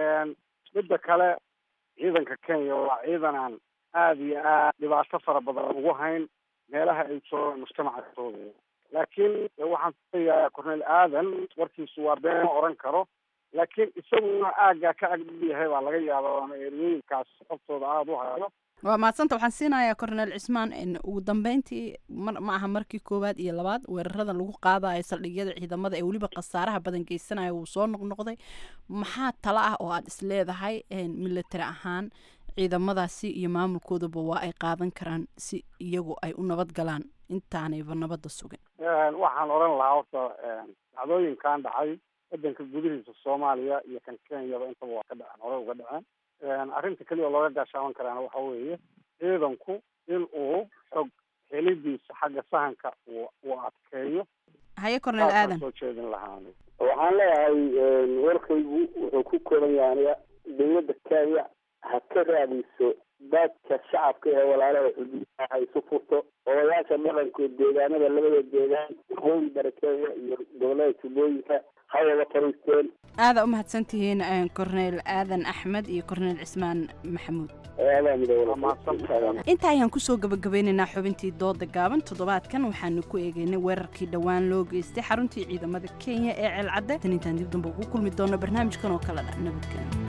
midda kale ciidanka kenya waa ciidan aan aada iyo aad dhibaato fara badan ugu hayn meelaha ay joogaan mujtamaca soomaaliya laakiin waxaan filayaa cornel aadan warkiisu waa been ma oran karo laakiin isaguna aaggaa ka agdhow yahay baa laga yaaba ama eriyooyinkaas xogtooda aada u hayo waa mahadsanta waxaan siinayaa cornel cismaan ugu dambeyntii mar ma aha markii koowaad iyo labaad weerarada lagu qaadayo saldhigyada ciidamada ee weliba khasaaraha badan geysanaya wuu soo noqnoqday maxaa talo ah oo aada is leedahay military ahaan ciidamadaasi iyo maamulkoodaba waa ay qaadan karaan si iyagu ay u nabad galaan intaanayba nabadda sugin waxaan oran lahaa horta dhacdooyinkan dhacay wadanka gudihiisa soomaaliya iyo kan kenyaba intaba waa ka dhaceen hore uga dhaceen arrinta keliya oo looga gaashaaban karaana waxa weeye ciidanku in uu xog helidiisa xagga sahanka uu adkeeyo haye cornel aadan soo jeedin lahaan waxaan leeyahay warkaygu wuxuu ku kooban yahay dowladda kenya ha ka raadiso dadka shacabka ee walaalaha xuduudaha ha isu furto odayaasha dhaqankood deegaanada labada deegaan waqooyi bari kenya iyo gobolada jubbooyinka ha wada fariisteen aada u mahadsantihiin cornel aadan axmed iyo cornel cismaan maxamuud inta ayaan kusoo gabagabeynaynaa xubintii dooda gaaban toddobaadkan waxaanu ku eegaynay weerarkii dhowaan loo geystay xaruntii ciidamada kenya ee ceelcadde tan intaan dib damba ugu kulmi doono barnaamijkan oo kale dha nabadgelyo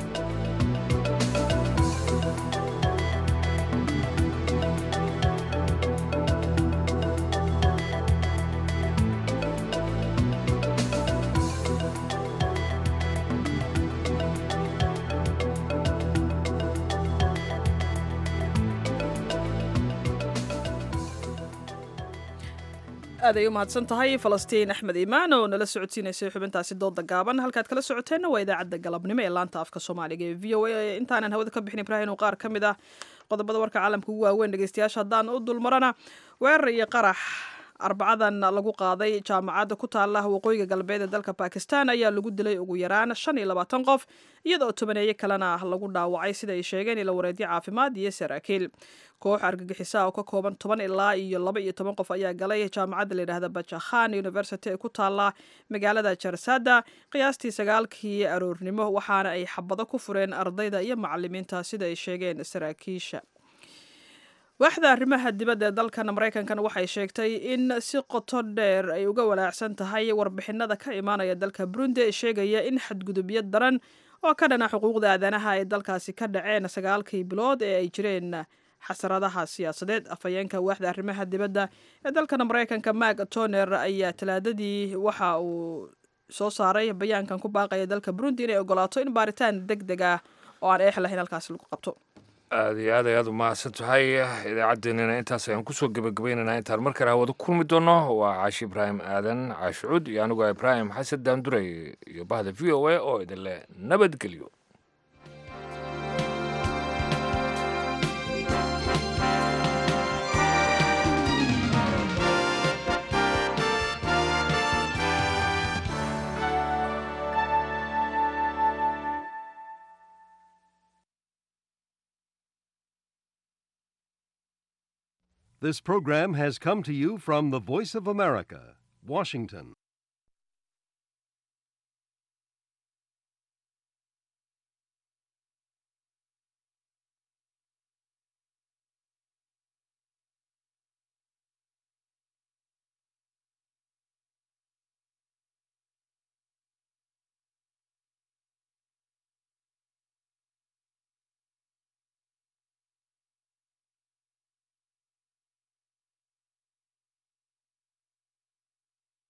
aad ay u mahadsan tahay falastiin axmed imaan oo nala socodsiinaysay xubintaasi dooda gaaban halkaad kala socoteenna waa idaacadda galabnimo ee laanta afka soomaaliga ee v o a intaanan hawada ka bixin ibraahim qaar ka mid ah qodobada warka caalamka ugu waaweyn dhegeystayaasha haddaan u dulmarana weerar iyo qarax arbacadan lagu qaaday jaamacadda ku taala waqooyiga galbeed ee dalka bakistan ayaa lagu dilay ugu yaraan shan iyo labaatan qof iyadoo tobaneeye kalena lagu dhaawacay sida ay sheegeen ila wareedyo caafimaad iyo saraakiil koox argagixisa oo ka kooban toban ilaa iyo laba iyo toban qof ayaa galay jaamacadda layidhahda bajakhan university ee ku taala magaalada jarsada qiyaastii sagaalkii aroornimo waxaana ay xabado ku fureen ardayda iyo macalimiinta sida ay sheegeen saraakiisha waaxda arrimaha dibadda ee dalkan maraykankan waxay sheegtay in si qoto dheer ay uga walaacsan tahay warbixinada ka imaanaya dalka burundi ee sheegaya in xadgudubyo daran oo ka dhana xuquuqda aadanaha ay dalkaasi ka dhaceen sagaalkii bilood ee ay jireen xasaradaha siyaasadeed afhayeenka waaxda arrimaha dibadda ee dalkan maraykanka mak toner ayaa talaadadii waxa uu soo saaray bayaankan ku baaqaya dalka burundi inay ogolaato in baaritaan deg deg ah oo aan eex lahayn halkaasi lagu qabto aada iyo aad ay aad u mahadsan tahay idaacaddeenina intaas ayaan kusoo gebagabaynaynaa intaan mar kale hawada kulmi doono waa caashi ibraahim aadan caashi cuud iyo aniguo ibraahim xasan daanduray iyo bahda v o a oo idin leh nabadgelyo This program has come to you from the Voice of America, Washington.